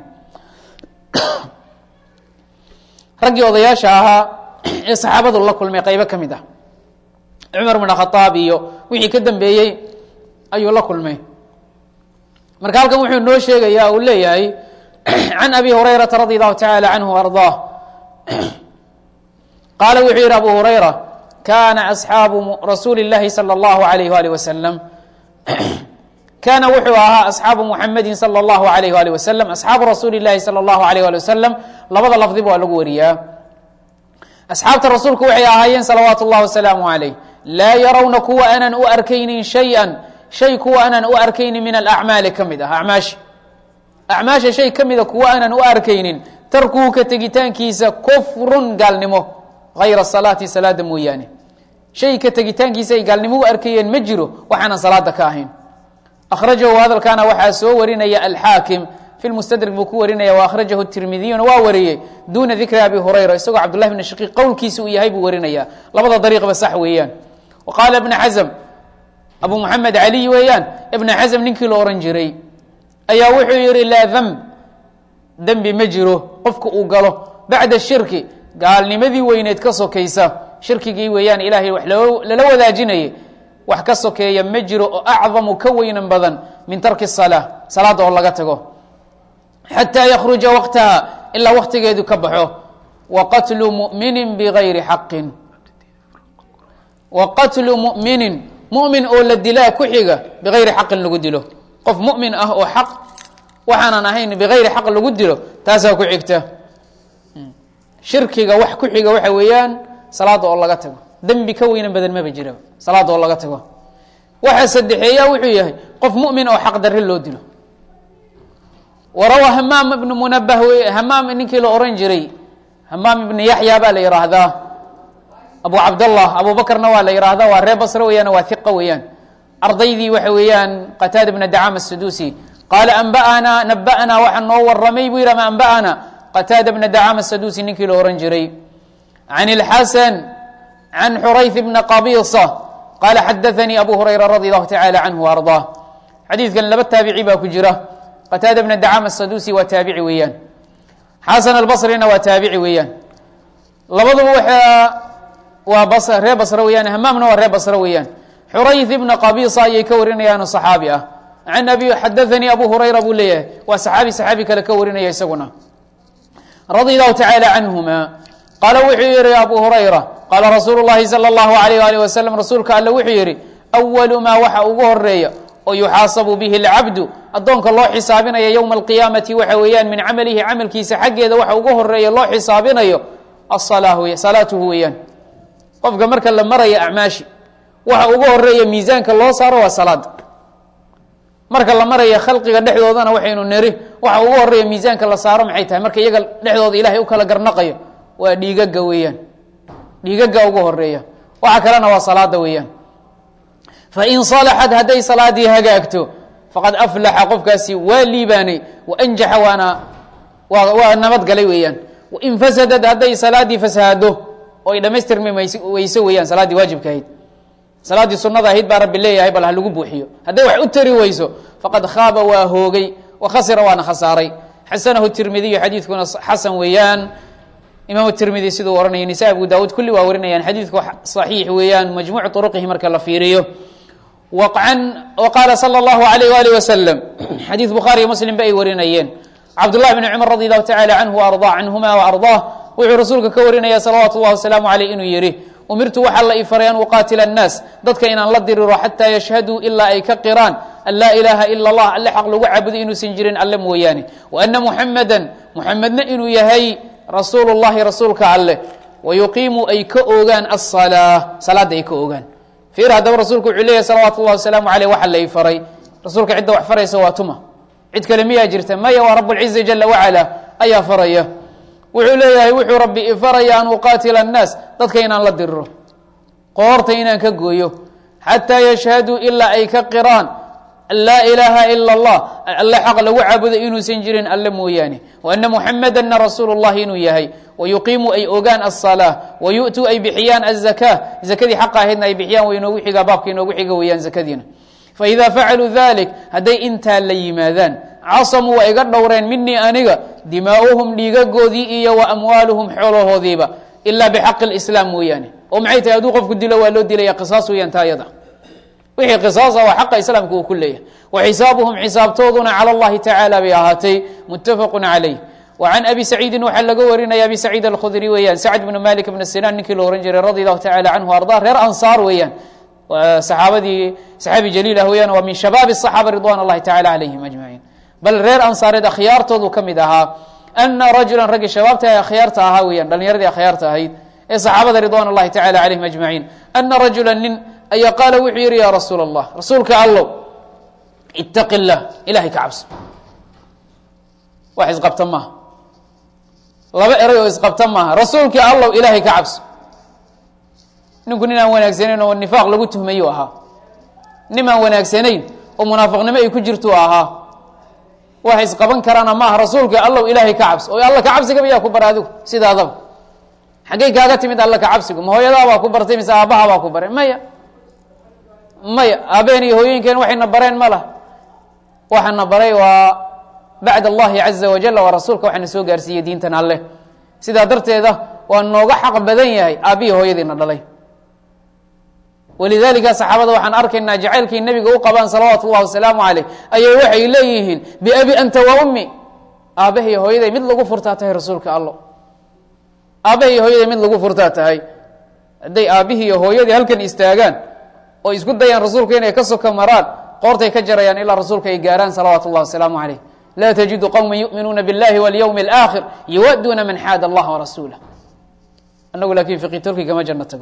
raggii odayaasha ahaa ee saxaabadu la kulmay qaybo ka mid ah cumar bn khaaab iyo wixii ka dambeeyey ayuu la kulmay marka halkan wuxuu noo sheegaya uu leeyahay can abi hurayrata radi allahu tacala canhu arضaah qaala wuxuu yihi abu hurayra kana asxaabu rasuuli اllahi salى اllahu alayh alih wasalam kaana wuxuu ahaa asxaabu muxamedi salى اllahu alayh ali wasalam asxaabu rasuuli اllahi salى اllahu alayh ali wasalam labada lafdiba waa lagu wariyaa asxaabta rasuulku waxay ahaayeen salawaatu اllah wasalaamu alayh laa yarawna kuwa aanan u arkaynin shay-an shay kuwa aanan u arkaynin min alacmaali ka mid ah acmaasha acmaasha shay ka mida kuwa aanan u arkaynin tarkuhu ka tegitaankiisa kufrun gaalnimo hayra salaati salaada mooyaane shay ka tegitaankiisa ay gaalnimo u arkayeen ma jiro waxaanan salaada ka ahayn akhrajahu hadalkaana waxaa soo warinaya alxaakim fi lmustadrik buu ku warinaya wa akhrajahu tirmidiyuna waa wariyey duuna dikri abi hurayra isagoo cabdullahi bn shaqiiq qowlkiisa uu yahay buu warinaya labada dariiqba sax weeyaan wa qaala ibna xasm abu moxamed caliy weeyaan ibna xasm ninkii la ohan jiray ayaa wuxuu yihi laa demb dembi ma jiro qofka uu galo bacda shirki gaalnimadii weyneed ka sokaysa shirkigii weeyaan ilaahay wax lala wadaajinayay wax ka sokeeya ma jiro oo acdamu ka weynan badan min tarki salaa salaada oo laga tago xataa yakruja waqtaha ilaa waktigeedu ka baxo wa qatlu muminin bigayri xaqin wa qatlu muminin mumin oo la dilaa ku xiga bigayri xaqin lagu dilo qof mumin ah oo xaq waxaanan ahayn bigayri xaq lagu dilo taasaa ku xigta shirkiga wax ku xiga waxa weeyaan salaada oo laga tago dembi ka weynan badan maba jira salaada oo laga tago waxa saddexeeya wuxuu yahay qof mumin oo xaq darre loo dilo warawa hamaam ibnu munabah hamaam ninkii la oran jiray hamaam ibnu yaxya baa la yihaahdaa abu cabdallah abu bakrna waa la yihahdaa waa ree basre weeyaan waa hiqa weeyaan ardaydii waxa weeyaan qataada bna dacam asadusi qaala anba'anaa naba'naa waxaa noo waramay buu yidhi ama anba'ana qataada bna dacam asadusi ninkii la ohan jiray can اlxasan can xurayth bna qabisa qaala xadaanii abu hurayra radi allahu tacala canhu ardaa xadiidkan laba taabici baa ku jira qataada bna dacam asadusi waa taabici weeyaan xasan albasrina waa taabici weeyaan labaduba waxaa waa ree basre weeyaan hamaamna waa ree basre weeyaan xurayth ibna qabisa ayay ka warinayaan oo saxaabi ah can abi xadaanii abu hurayra buu leeyahay waa saxaabi saxaabi kale ka warinaya isaguna radi allahu tacaala canhuma qaala wuxuu yihi abu hurayra qaala rasuulu llahi salى اllahu alayh alih wasalam rasuulka alle wuxuu yihi awalu maa waxa ugu horeeya oo yuxaasabu bihi اlcabdu addoonka loo xisaabinaya yowma alqiyaamati waxa weeyaan min camalihi camalkiisa xaggeeda waxa ugu horeeya loo xisaabinayo asalaa wey salaatuhu weeyaan qofka marka la maraya acmaashi waxa ugu horeeya miisaanka loo saaro waa salaada marka la maraya khalqiga dhexdoodana waxaynu neri waxa ugu horeeya miisaanka la saaro maxay tahay marka iyaga dhexdooda ilahay u kala garnaqayo waa dhiigaga weeyaan dhiigaga ugu horeeya waxa kalena waa salaada weeyaan fain salaxat hadday salaadii hagaagto faqad aflaxa qofkaasi waa liibaanay waanjaxa waana waa waa nabadgalay weeyaan wain fasadad hadday salaadii fasahaado oo ay dhamaystirmi weyso weeyaan salaaddii waajibka ahayd salaaddii sunada ahayd baa rabbi leeyahay bal ha lagu buuxiyo hadday wax u tari weyso faqad khaaba waa hoogay wa khasira waana khasaaray xasanahu tirmidiyu xadiidkuna xasan weeyaan imaam tirmidi siduu ohanaya nisa abu daawuud kulli waa warinayaan xadiidku صaxiix weeyaan majmuuc طuruqihi marka la fiiriyo an qaala salى اllahu alayh alih waslm xadiid bukhaariyo muslim ba ay warinayeen cabdullahi bn cumar radi allahu tacala canhu arda canhuma waardah wuxuu rasuulka ka warinaya salawaatu llahi wasalaamu aleyh inuu yihi umirtu waxaa la ifaray an uqaatila annaas dadka inaan la diriro xataa yashhaduu ilaa ay ka qiraan an laa ilaaha ila اllah alle xaq lagu caabudo inuusan jirin alle mooyaane waana muxameda muxamedna inuu yahay rasuulu llahi rasuulka alleh wayuqiimu ay ka ogaan asalaa salaadda ay ka ogaan fiir haddaba rasuulku wuxuu leeyahy salawaatu llahi wasalaamu aleyh waxa la ifaray rasuulka cidda wax faraysa waa tuma cid kale miyaa jirta maya waa rabulciza jala wacala ayaa faraya wuxuu leeyahay wuxuu rabbi ifaraya an uqaatila annaas dadka inaan la diriro qoorta inaan ka gooyo xataa yashhaduu ilaa ay ka qiraan laa ilaaha ila اllah alle xaq lagu caabudo inuusan jirin alle mooyaane waana muxamedana rasuulu llahi inuu yahay wayuqiimu ay ogaan aلsalaa wayu'tuu ay bixiyaan aلzaka zakadii xaqa ahaydna ay bixiyaan way inoogu xigaa baabka inoogu xiga weeyaan zakadiina faida facaluu dalik hadday intaa la yimaadaan casamuu waa iga dhowreen minii aniga dimaa'uhum dhiigagoodii iyo wa amwaaluhum xoolahoodiiba ilaa bixaqi اlislaam mooyaane oo maxay tahay hadduu qofku dilo waa loo dilaya qisaas weeyaan taa yada wixii qisaasa waa xaqa islaamka uu ku leeyahay wa xisaabuhum xisaabtooduna cala اllahi tacaala bay ahaatay muttafaqu calayh wa can abi saciidin waxaa laga warinaya abi saciid alkhudri weeyaan sacd bnu malik bn sinaan ninkii la ohan jiray radi allahu tacala canhu arda reer ansaar weeyaan saxaabadii saxaabi jaliil ah weyaan waa min shabaabi الصaxaaba ridwan اllahi tacala calayhim ajmaciin bal reer ansaareed akhyaaltoodu ka mid ahaa ana rajulan raggii shabaabta akhyaarta ahaa weeyaan dhalinyaradii akhyaarta ahayd ee saxaabada ridwan اllahi tacala calayhim ajmaciin ana rajula nin ayaa qaala wuxuu yihi ya rasuul اllah rasuulka allow itaqi اllah ilahay ka cabso wax isqabta maaha laba eray oo isqabta maaha rasuulkii allow ilaahay ka cabso ninku nin aan wanaagsanayn oo nifaaq lagu tuhmayu ahaa nin aan wanaagsanayn oo munaafiqnimo ay ku jirtu ahaa wax isqaban karaana maaha rasuulka allow ilaahay ka cabso oo alla ka cabsigaba yaa ku bara adigu sidaadaba xaggey kaaga timid alla ka cabsigu ma hooyadaabaa ku bartay mise aabbahabaa ku baray maya maya aabeen iyo hooyooyinkeen waxayna bareen ma lah waxaana baray waa bacd allahi caza wajal waa rasuulka waxaana soo gaarsiiyey diintan alleh sidaa darteeda waa nooga xaq badan yahay aabbihi hooyadiina dhalay walidalika saxaabada waxaan arkaynaa jacaylkii nebiga u qabaan salawaatu اllahi wasalaamu caleyh ayay waxay leeyihiin biabi anta wa ummi aabbahay hooyaday mid lagu furtaa tahay rasuulka allo aabbahay hooyaday mid lagu furtaa tahay hadday aabbihii iyo hooyadii halkan istaagaan oo isku dayaan rasuulka inay ka soka maraan qoortay ka jarayaan ilaa rasuulka ay gaaraan salawaatu اllahi wasalaamu caleyh laa tajidu qowma yuminuuna biاllahi walyowmi اlaakhir yuwaduuna man xaada allaha warasuulah anagu laakin fiqi turki kama janno tago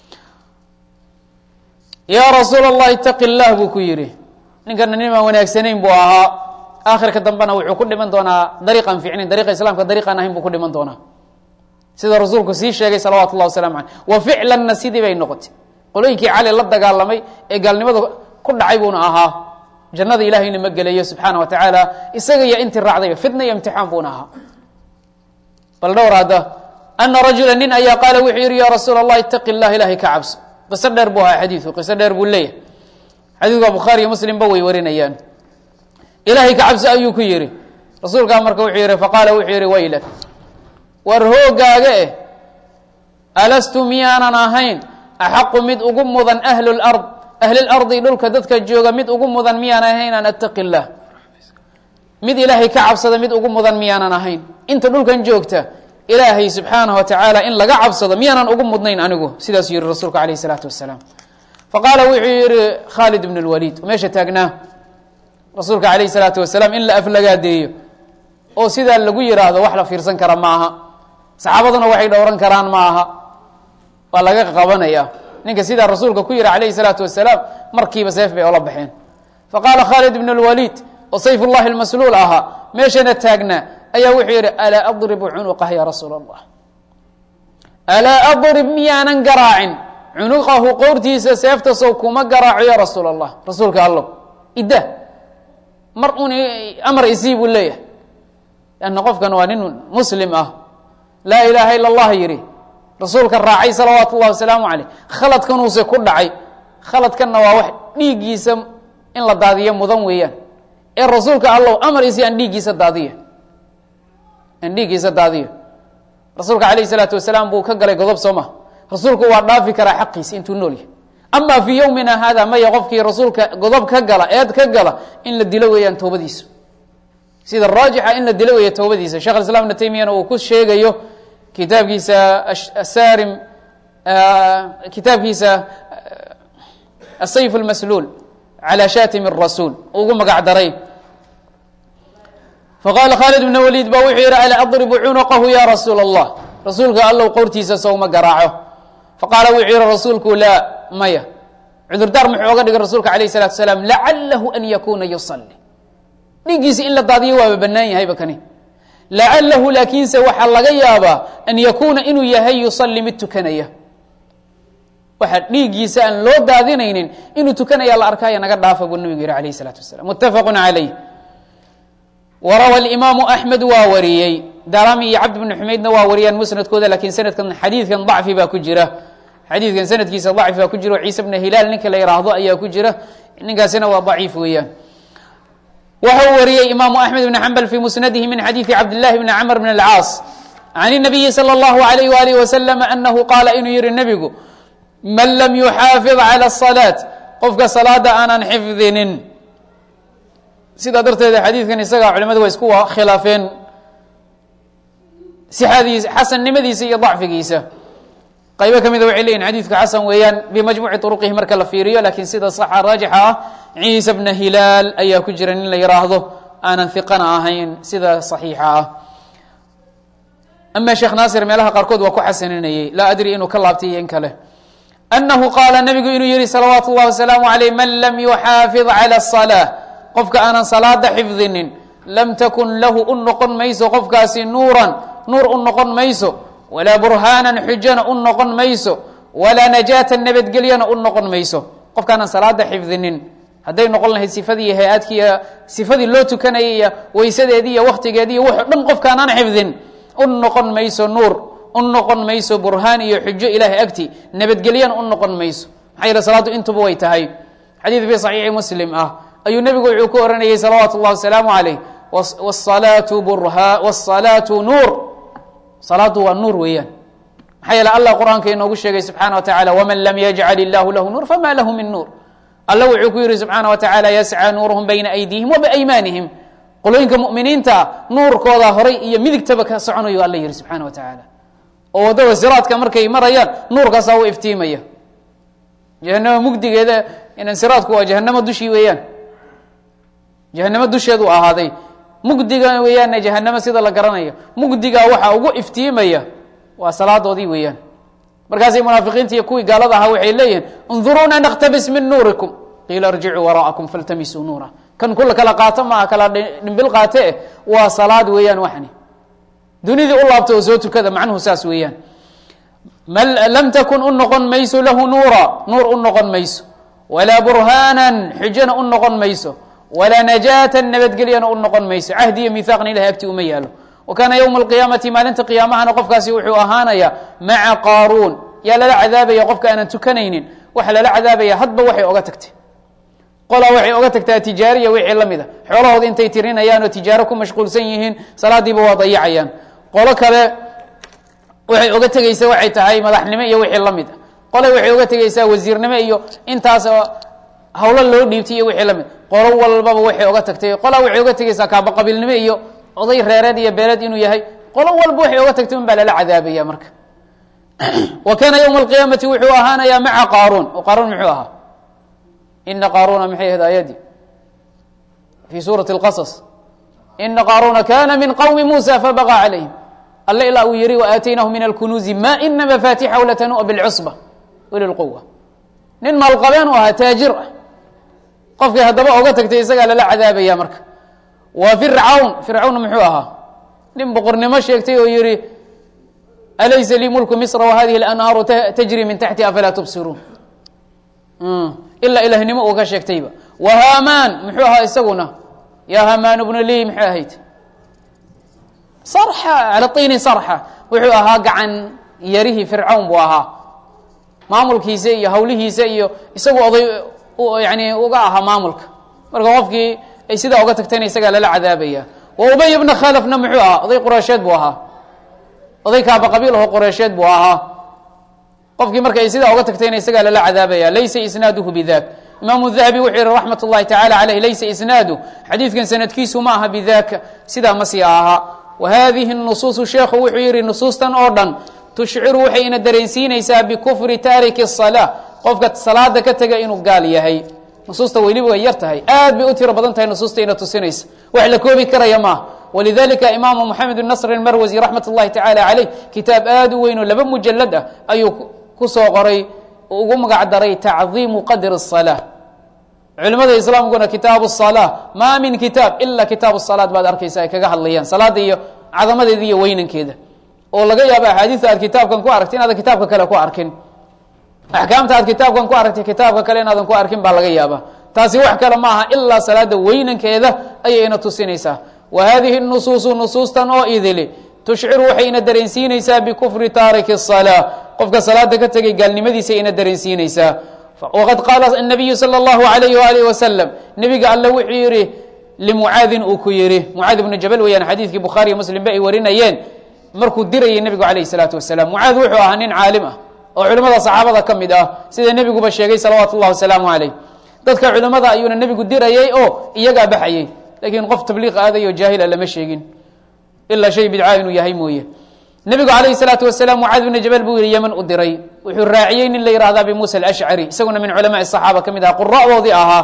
yaa rasuul allah itaqi llah buu ku yidhi ninkana nin aan wanaagsanayn buu ahaa aakhirka dambena wuxuu ku dhiman doonaa dariiqan ficnayn dariiqa islaamka dariiqaan ahayn buu ku dhiman doonaa sida rasuulku sii sheegay salawatu llah waslamu aleyh wa ficlanna sidii bay noqotay qolooyinkii cali la dagaalamay ee gaalnimada ku dhacay buuna ahaa jannada ilahayna ma gelayo subxaana wa tacaala isaga iyo intii raacdayba fitna iyo imtixaan buuna ahaa bal dhowr hadda ana rajula nin ayaa qaala wuxuu yihi ya rasuul allah itaqi llah ilahay ka cabso qiso dheer buu ahaa xadiiku qiso dheer buu leeyahay xadiidka bukhaari iyo muslimba way warinayaan ilaahay ka cabso ayuu ku yihi rasuulkaa marka wuxuu yihi faqaala wuxuu yihi waylak war hoogaaga eh alastu miyaanan ahayn axaqu mid ugu mudan ahlu lard ahlilardi dhulka dadka jooga mid ugu mudan miyaanan ahayn an attaqi llah mid ilaahay ka cabsada mid ugu mudan miyaanan ahayn inta dhulkan joogta ilaahay subxaanaه watacaala in laga cabsado miyaanan ugu mudnayn anigu sidaasuu yihi rasuulku alayh الsalaatu wasalaam faqaala wuxuu yihi khaalid bn اlwaliid meesha taagnaa rasuulka alayh الsalaatu wasalaam in la aflagaadeeyo oo sidaa lagu yiraahdo wax la fiirsan kara ma aha saxaabaduna waxay dhowran karaan ma aha waa laga qabanaya ninka sidaa rasuulka ku yihi calayhi salaatu wasalaam markiiba seef bay ola baxeen faqaala khaalid ibn اlwaliid oo sayf ullahi lmasluul ahaa meeshana taagnaa ayaa wuxuu yidhi alaa adribu cunuqah ya rasuul allah alaa adrib miyaanan garaacin cunuqahu qowrtiisa seefta sow kuma garaaco ya rasuul allah rasuulka allow idda mar un amar isii buu leeyahay lanna qofkan waa nin muslim ah laa ilaaha ila allah yidhi rasuulka raacay salawaatu ullahi wasalaamu caleyh khaladkanuuse ku dhacay khaladkanna waa wax dhiiggiisa in la daadiyo mudan weeyaan ee rasuulka allow amar isii aan dhiiggiisa daadiyo aan dhiiggiisa daadiyo rasuulka calayh isalaatu wasalaam buu ka galay godob soo ma rasuulku waa dhaafi karaa xaqiisa intuu nool yahay ama fii yowmina hada maya qofkii rasuulka godob ka gala eed ka gala in la dilo weeyaan toobadiisu sida raajixa in la dilo weeya toobadiisa shekh islam ibna taymiyana uu ku sheegayo kitaabkiisa asarim kitaabkiisa asayf اlmasluul calى shatim الrasuul ugu magac daray faqaala khaalid bn waliid ba wuxuu yihi ala adribu cunuqahu ya rasuul اllah rasuulka allow qowrtiisa sowma garaaco faqaala wuxuu yihi rasuulku laa maya cudurdaar muxuu oga dhigay rasuulka alayh الsalatu asalaam lacalahu an yakuna yusali dhiiggiisa in la daadiyo waaba banaan yahayba kani lacalahu laakiinse waxaa laga yaabaa an yakuuna inuu yahay yusali mid tukanaya waxa dhiiggiisa aan loo daadinaynin inuu tukanaya la arkaayo naga dhaafa buu nabigu yihi alayh الsalaatu wasalam mutafaqu calayh warawa imaamu axmed waa wariyey darami iyo cabd bn xumaydna waa wariyaan musnadkooda lakin sanadkan xadiidkan dacfi baa ku jira xadiidkan sanadkiisa dacfi baa ku jira ciise bna hilaal ninka la yiraahdo ayaa ku jira ninkaasina waa daciif weeyaan waxa uu wariyey imaamu axmed bn xambal fi musnadihi min xadiidi cabdillahi bni camr bn اlcaas can الnabiyi salى اllahu alayh walih wasalam anahu qaala inuu yihi nebigu man lam yuxaafid calى الصalaaة qofka salaada aanan xifdinin sidaa darteeda xadiidkan isaga culimadu waa isku khilaafeen sixadiisa xasannimadiisa iyo dacfigiisa qaybo ka mida waxay leyihin xadiidku xasan weeyaan bimajmuuci turuqihi marka la fiiriyo lakin sida saxa raajixa ah ciisa bna hilaal ayaa ku jira nin la yiraahdo aanan hiqana ahayn sida saxiixa ah ama sheekh naasir meelaha qaarkood waa ku xasaninayey laa adri inuu ka laabtay iyo in kale anahu qaala nabigu inuu yihi salawaatu اllahi wasalaamu aleyh man lam yuxaafid calى الصalaaة qofka aanan salaada xifdinin lam takun lahu u noqon mayso qofkaasi nuuran nuur u noqon mayso walaa burhaanan xujana u noqon mayso walaa najaatan nabadgelyana u noqon mayso qofka aanan salaada xifdinin hadday noqon lahayd sifadii iyo hay-aadkii iyo sifadii loo tukanayay iyo weysadeedii iyo waktigeedii iyo wuxuu dhan qofka aanan xifdin u noqon mayso nuur u noqon mayso burhaan iyo xujo ilahay agti nabadgelyana u noqon mayso maxaa yeele salaaddu intuba way tahay xadiid fi saxiixi muslim ah ayuu nebigu wuxuu ku oranayey salawaatu اllahi wasalaamu alayh wsalaatu burha wsalaatu nuur salaadu waa nuur weeyaan maxaa yeele allah qur-aanka inoogu sheegay subxaana wa tacala wman lam yajcal illahu lahu nuur fama lahu min nuur alla wuxuu ku yihi subxaana wa tacala yascى nuuruhum bayna aydihim wa biaymaanihim qolooyinka muminiinta nuurkooda horay iyo midigtaba ka soconayo alla yihi subxaana wa tacaala oo waddada siraadka markay marayaan nuurkaasaa u iftiimaya jahanamo mugdigeeda inan siraadku waa jahanamo dushii weeyaan jahanamo dusheedu ahaaday mugdiga weeyaanna jahanamo sida la garanayo mugdigaa waxaa ugu iftiimaya waa salaadoodii weeyaan markaasay munaafiqiinta iyo kuwii gaalada ahaa waxay leeyihiin unduruuna naktabis min nuurikum qiila irjicuu waraa'akum faltamisuu nuura kan kula kala qaato maaha kala dhimbil qaate eh waa salaad weeyaan waxni dunidii u laabta oo soo tukada macnuhu saas weeyaan lam takun u noqon mayso lahu nuura nuur u noqon mayso walaa burhaanan xujana u noqon mayso walaa najaatan nabadgelyana u noqon mayso cahdi iyo mihaaqna ilahay agti uma yaalo wa kaana yowma alqiyaamati maalinta qiyaamahana qofkaasi wuxuu ahaanaya maca qaaruun yaa lala cadaabaya qofka aanan tukanaynin waxa lala cadaabaya hadba waxay oga tagtay qolaa waxay oga tagtaa tijaariya wixii la mid a xoolahooda intay tirinayaan oo tijaaro ku mashquulsan yihiin salaadiiba waa dayacayaan qolo kale waxay oga tegeysa waxay tahay madaxnimo iyo wixii la mid a qole waxay oga tegeysaa wasiirnimo iyo intaas hawlo loo dhiibtay iyo wixii la mid qolo walbaba waxay oga tagtay qolaa waxay oga tegeysaa kaabaqabiilnimo iyo oday reereed iyo beeleed inuu yahay qolo walba waxay oga tagtay un baa lala cadaabaya marka wa kaana ywma alqiyaamati wuxuu ahaanayaa maca qaaruun oo qaaruun muxuu ahaa ina qaaruuna maxay ahayd aayadii fi suurati اlqasas ina qaaruuna kana min qowmi muusa fabaqa calayhim alle ilaa uu yihi waaataynahu min alkunuuzi ma ina mafatixahu latanua bilcusba uli lquwa nin maalqabeen u ahaa taajir ah qofkii haddaba oga tagtay isagaa lala cadaabaya marka waa fircawn fircawn muxuu ahaa nin boqornimo sheegtay oo yihi alaysa lii mulku misra wahadihi اlanhaaru tajri min taxti afalaa tubsiruun ilaa ilahnimo uu ka sheegtayba wa hamaan muxuu ahaa isaguna ya hamaan bnu lii maxay ahayd sarxa cala tiini sarxa wuxuu ahaa gacan yarihii fircawn buu ahaa maamulkiisa iyo hawlihiisa iyo isagu oday yani uga ahaa maamulka marka qofkii ay sidaa uga tagtayna isagaa lala cadaabaya wa ubay bna khalafna muxuu ahaa oday qureysheed buu ahaa oday kaaba qabiil aho qureysheed buu ahaa qofkii marka ay sidaa uga tagtayna isagaa lala cadaabaya laysa isnaaduhu bidak imaamu dahabi wuxuu yihi raxmat اllahi tacala caleyh laysa isnaadu xadiidkan sanadkiisu ma aha bidaka sidaa ma sii ahaa wa hadihi nusuusu sheekhu wuxuu yihi nusuustan oo dhan tushciru waxayna dareensiinaysaa bikufri taariki الsalaa qofka salaada ka tega inuu gaal yahay nusuusta weliba way yar tahay aad bay u tiro badan tahay nusuusta ina tusinaysa wax la koobi karaya maaha walidalika imaamu moxamed nasr اmarwasi raxmat اllahi tacala caleyh kitaab aad u weyn oo laba mujalad ah ayuu kusoo qoray ugu magac daray tacdiimu qadr الsalaa culimada islaamkuna kitaabu الsalaa ma min kitaab ila kitaabu salaad baad arkaysa ay kaga hadlayaan salaada iyo cadamadeeda iyo weynankeeda oo laga yaabo axaadiista aad kitaabkan ku aragti inaadan kitaabka kale ku arkin axkaamta aad kitaabkan ku aragtay kitaabka kale inaadan ku arkin baa laga yaaba taasi wax kale ma aha ilaa salaada weynankeeda ayayna tusinaysaa wa hadihi nusuusu nusuustan oo idili tushciru waxay ina dareensiinaysaa bikufri taariki الsalaa qofka salaada ka tegay gaalnimadiisa ina dareensiinaysaa waqad qaala الnabiyu salى اllahu alayh walih wasalam nebiga alle wuxuu yihi limucaadin uu ku yihi mucaad ibnu jabal weyaan xadiidkii bukhaariyo muslim ba ay warinayeen markuu dirayay nebigu alayh الsalaatu wasalam mucaad wuxuu ahaa nin caalim ah oo culimada saxaabada ka mid ah sida nebiguba sheegay salawaatu اllah wasalaamu alayh dadka culimada ayuuna nebigu dirayay oo iyagaa baxayey lakiin qof tabliiq aadayo jaahila lama sheegin ilaa shay bidca inuu yahay mooye nebigu alayh salaatu wasalaam mucaad bna jabal buu yihi yeman u diray wuxuu raaciyey nin la yihahda abi musa alashcari isaguna min culamaai saxaaba ka mid aha qura'doodii ahaa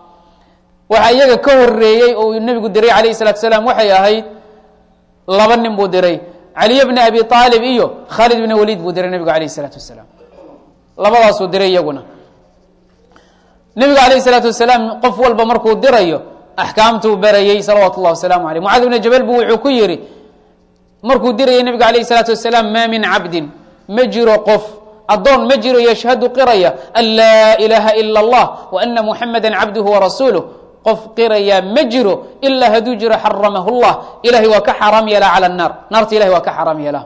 waxa iyaga ka horeeyey oo uu nebigu diray alayh salatu salaam waxay ahayd laba nin buu diray caliy bna abi aalib iyo khaalid bna waliid buu diray nebigu alayh salaatu wasalaam labadaasuu diray iyaguna nebigu alayh salaatu wasalaam qof walba markuu dirayo axkaamtuu barayey salawaatu llah wasalaamu aleyh mucaad bna jabal bu wuxuu ku yihi markuu dirayay nebigu alayh salaatu wasalaam maa min cabdin ma jiro qof addoon ma jiro yashhadu qiraya an laa ilaaha ila allah wa ana muxamada cabduhu warasuuluh qof qiraya ma jiro ilaa hadduu jiro xaramahu llah ilahay waa ka xaaraam yeelaa cala naar naarta ilahay waa ka xaaraam yeelaa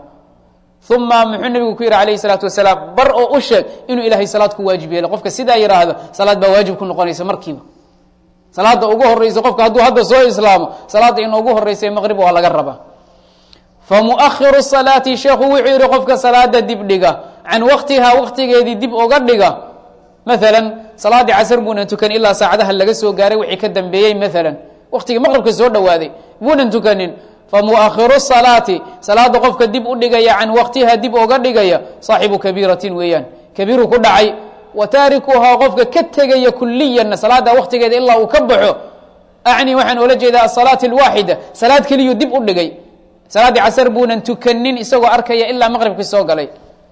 uma muxuu nebigu ku yihi alayh salaatu wasalaam bar oo u sheeg inuu ilahay salaad ku waajib yeelo qofka sidaa yidhaahdo salaad baa waajib ku noqonaysa markiiba salaada ugu horeysa qofka hadduu hadda soo islaamo salaada ina ugu horeysa maqrib waa laga rabaa famuahiru salaati sheekhu wuxuu yihi qofka salaada dib dhiga can waktihaa waktigeedii dib oga dhiga maalan salaadii casr buunan tukan ilaa saacadaha laga soo gaaray wixii ka dambeeyey maalan waktigii maqribka soo dhowaaday buunan tukanin famuahiru salaati salaada qofka dib u dhigaya can waktiha dib oga dhigaya saaxibu kabiiratin weeyaan kabiiru ku dhacay wa taarikuhaa qofka ka tegaya kuliyanna salaada waktigeeda ilaa uu ka baxo acni waxaan oola jeedaa asalaat alwaaxida salaad keliyuu dib u dhigay salaaddii casar buunan tukanin isagoo arkaya ilaa maqribkii soo galay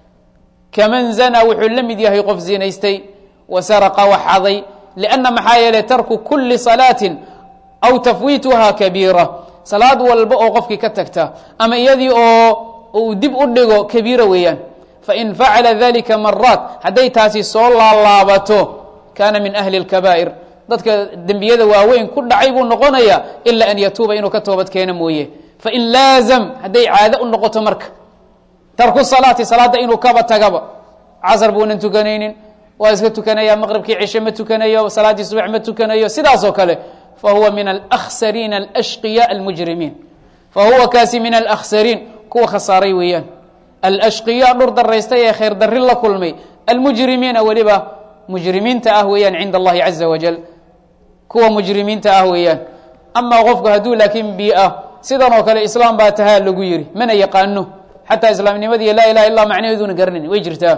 kaman zanaa wuxuu la mid yahay qof zinaystay wa saraqa waxaday lianna maxaa yeelay tarku kuli salaatin aw tafwiituha kabiira salaad walba oo qofkii ka tagta ama iyadii oo uu dib u dhigo kabiira weeyaan fain facala dalika maraat hadday taasi soo laalaabato kaana min ahli اlkabaa'ir dadka dembiyada waaweyn ku dhacay buu noqonaya ila an yatuuba inuu ka toobad keeno mooye fain laazam hadday caado u noqoto marka tarku salaati salaada inuu kaba tagaba casar buunan tukanaynin waa iska tukanaya maqribkii cishe ma tukanayo salaaddii subax ma tukanayo sidaas oo kale fahuwa min alأkhsariina alashqiya almujrimiin fahuwa kaasi min alأkhsariin kuwa khasaaray weeyaan alashqiya dhur daraystay ee khayr darri la kulmay almujrimiina weliba mujrimiinta ah weeyaan cinda allahi caza wajal kuwa mujrimiinta ah weeyaan amaa qofku hadduu laakiin bi-ah sidan oo kale islaam baa tahaa lagu yiri mana yaqaano xataa islaamnimadii laa ilaha illa macnaheeduna garanayn way jirtaa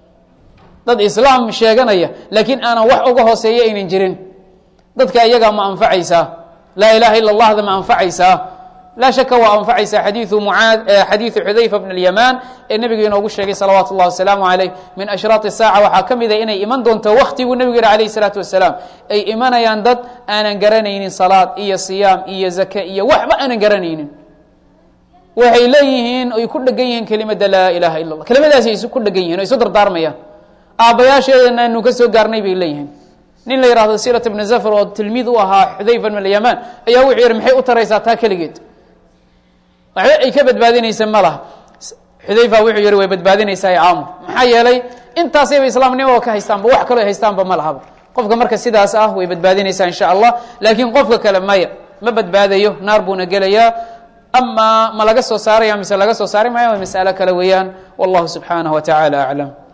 dad islaam sheeganaya laakiin aanan wax uga hooseeya aynan jirin dadka iyagaa ma anfacaysaa laa ilaha illa allahda ma anfacaysaa laa shaka waa anfacaysa xadiiu mucaad xadiidu xudayfa bn اlyamaan ee nebigu inoogu sheegay salawaatu اllahi wasalaamu alayh min ashraat الsaaca waxaa ka mida inay iman doonto waktiguu nebigu yihi alayh الsalaatu wasalaam ay imanayaan dad aanan garanaynin salaad iyo siyaam iyo zake iyo waxba aanan garanaynin waxay leeyihiin ay ku dhegan yihiin kelimada laa ilaha ila اllah kelimadaasi ay ku dhegan yihin o isu dardaarmayaan aabbayaasheedana anu ka soo gaarnay bay leeyihiin nin la yihahdo sirat bn zafr oo tilmiid u ahaa xudayfa bn alyamaan ayaa wuxuu yihi maxay u taraysaa taa keligeed waxba ay ka badbaadinaysa ma laha xudayfa wuxuu yihi way badbaadinaysaa caamo maxaa yeelay intaasayba islaamnimada ka haystaanba wax kaloo haystaanba ma lahaba qofka marka sidaas ah way badbaadinaysaa insha allah laakiin qofka kale maya ma badbaadayo naar buuna gelayaa ama ma laga soo saaraya mise laga soo saari maayo waa mas'alo kale weeyaan wallahu subxaanaه wa taعalى aclam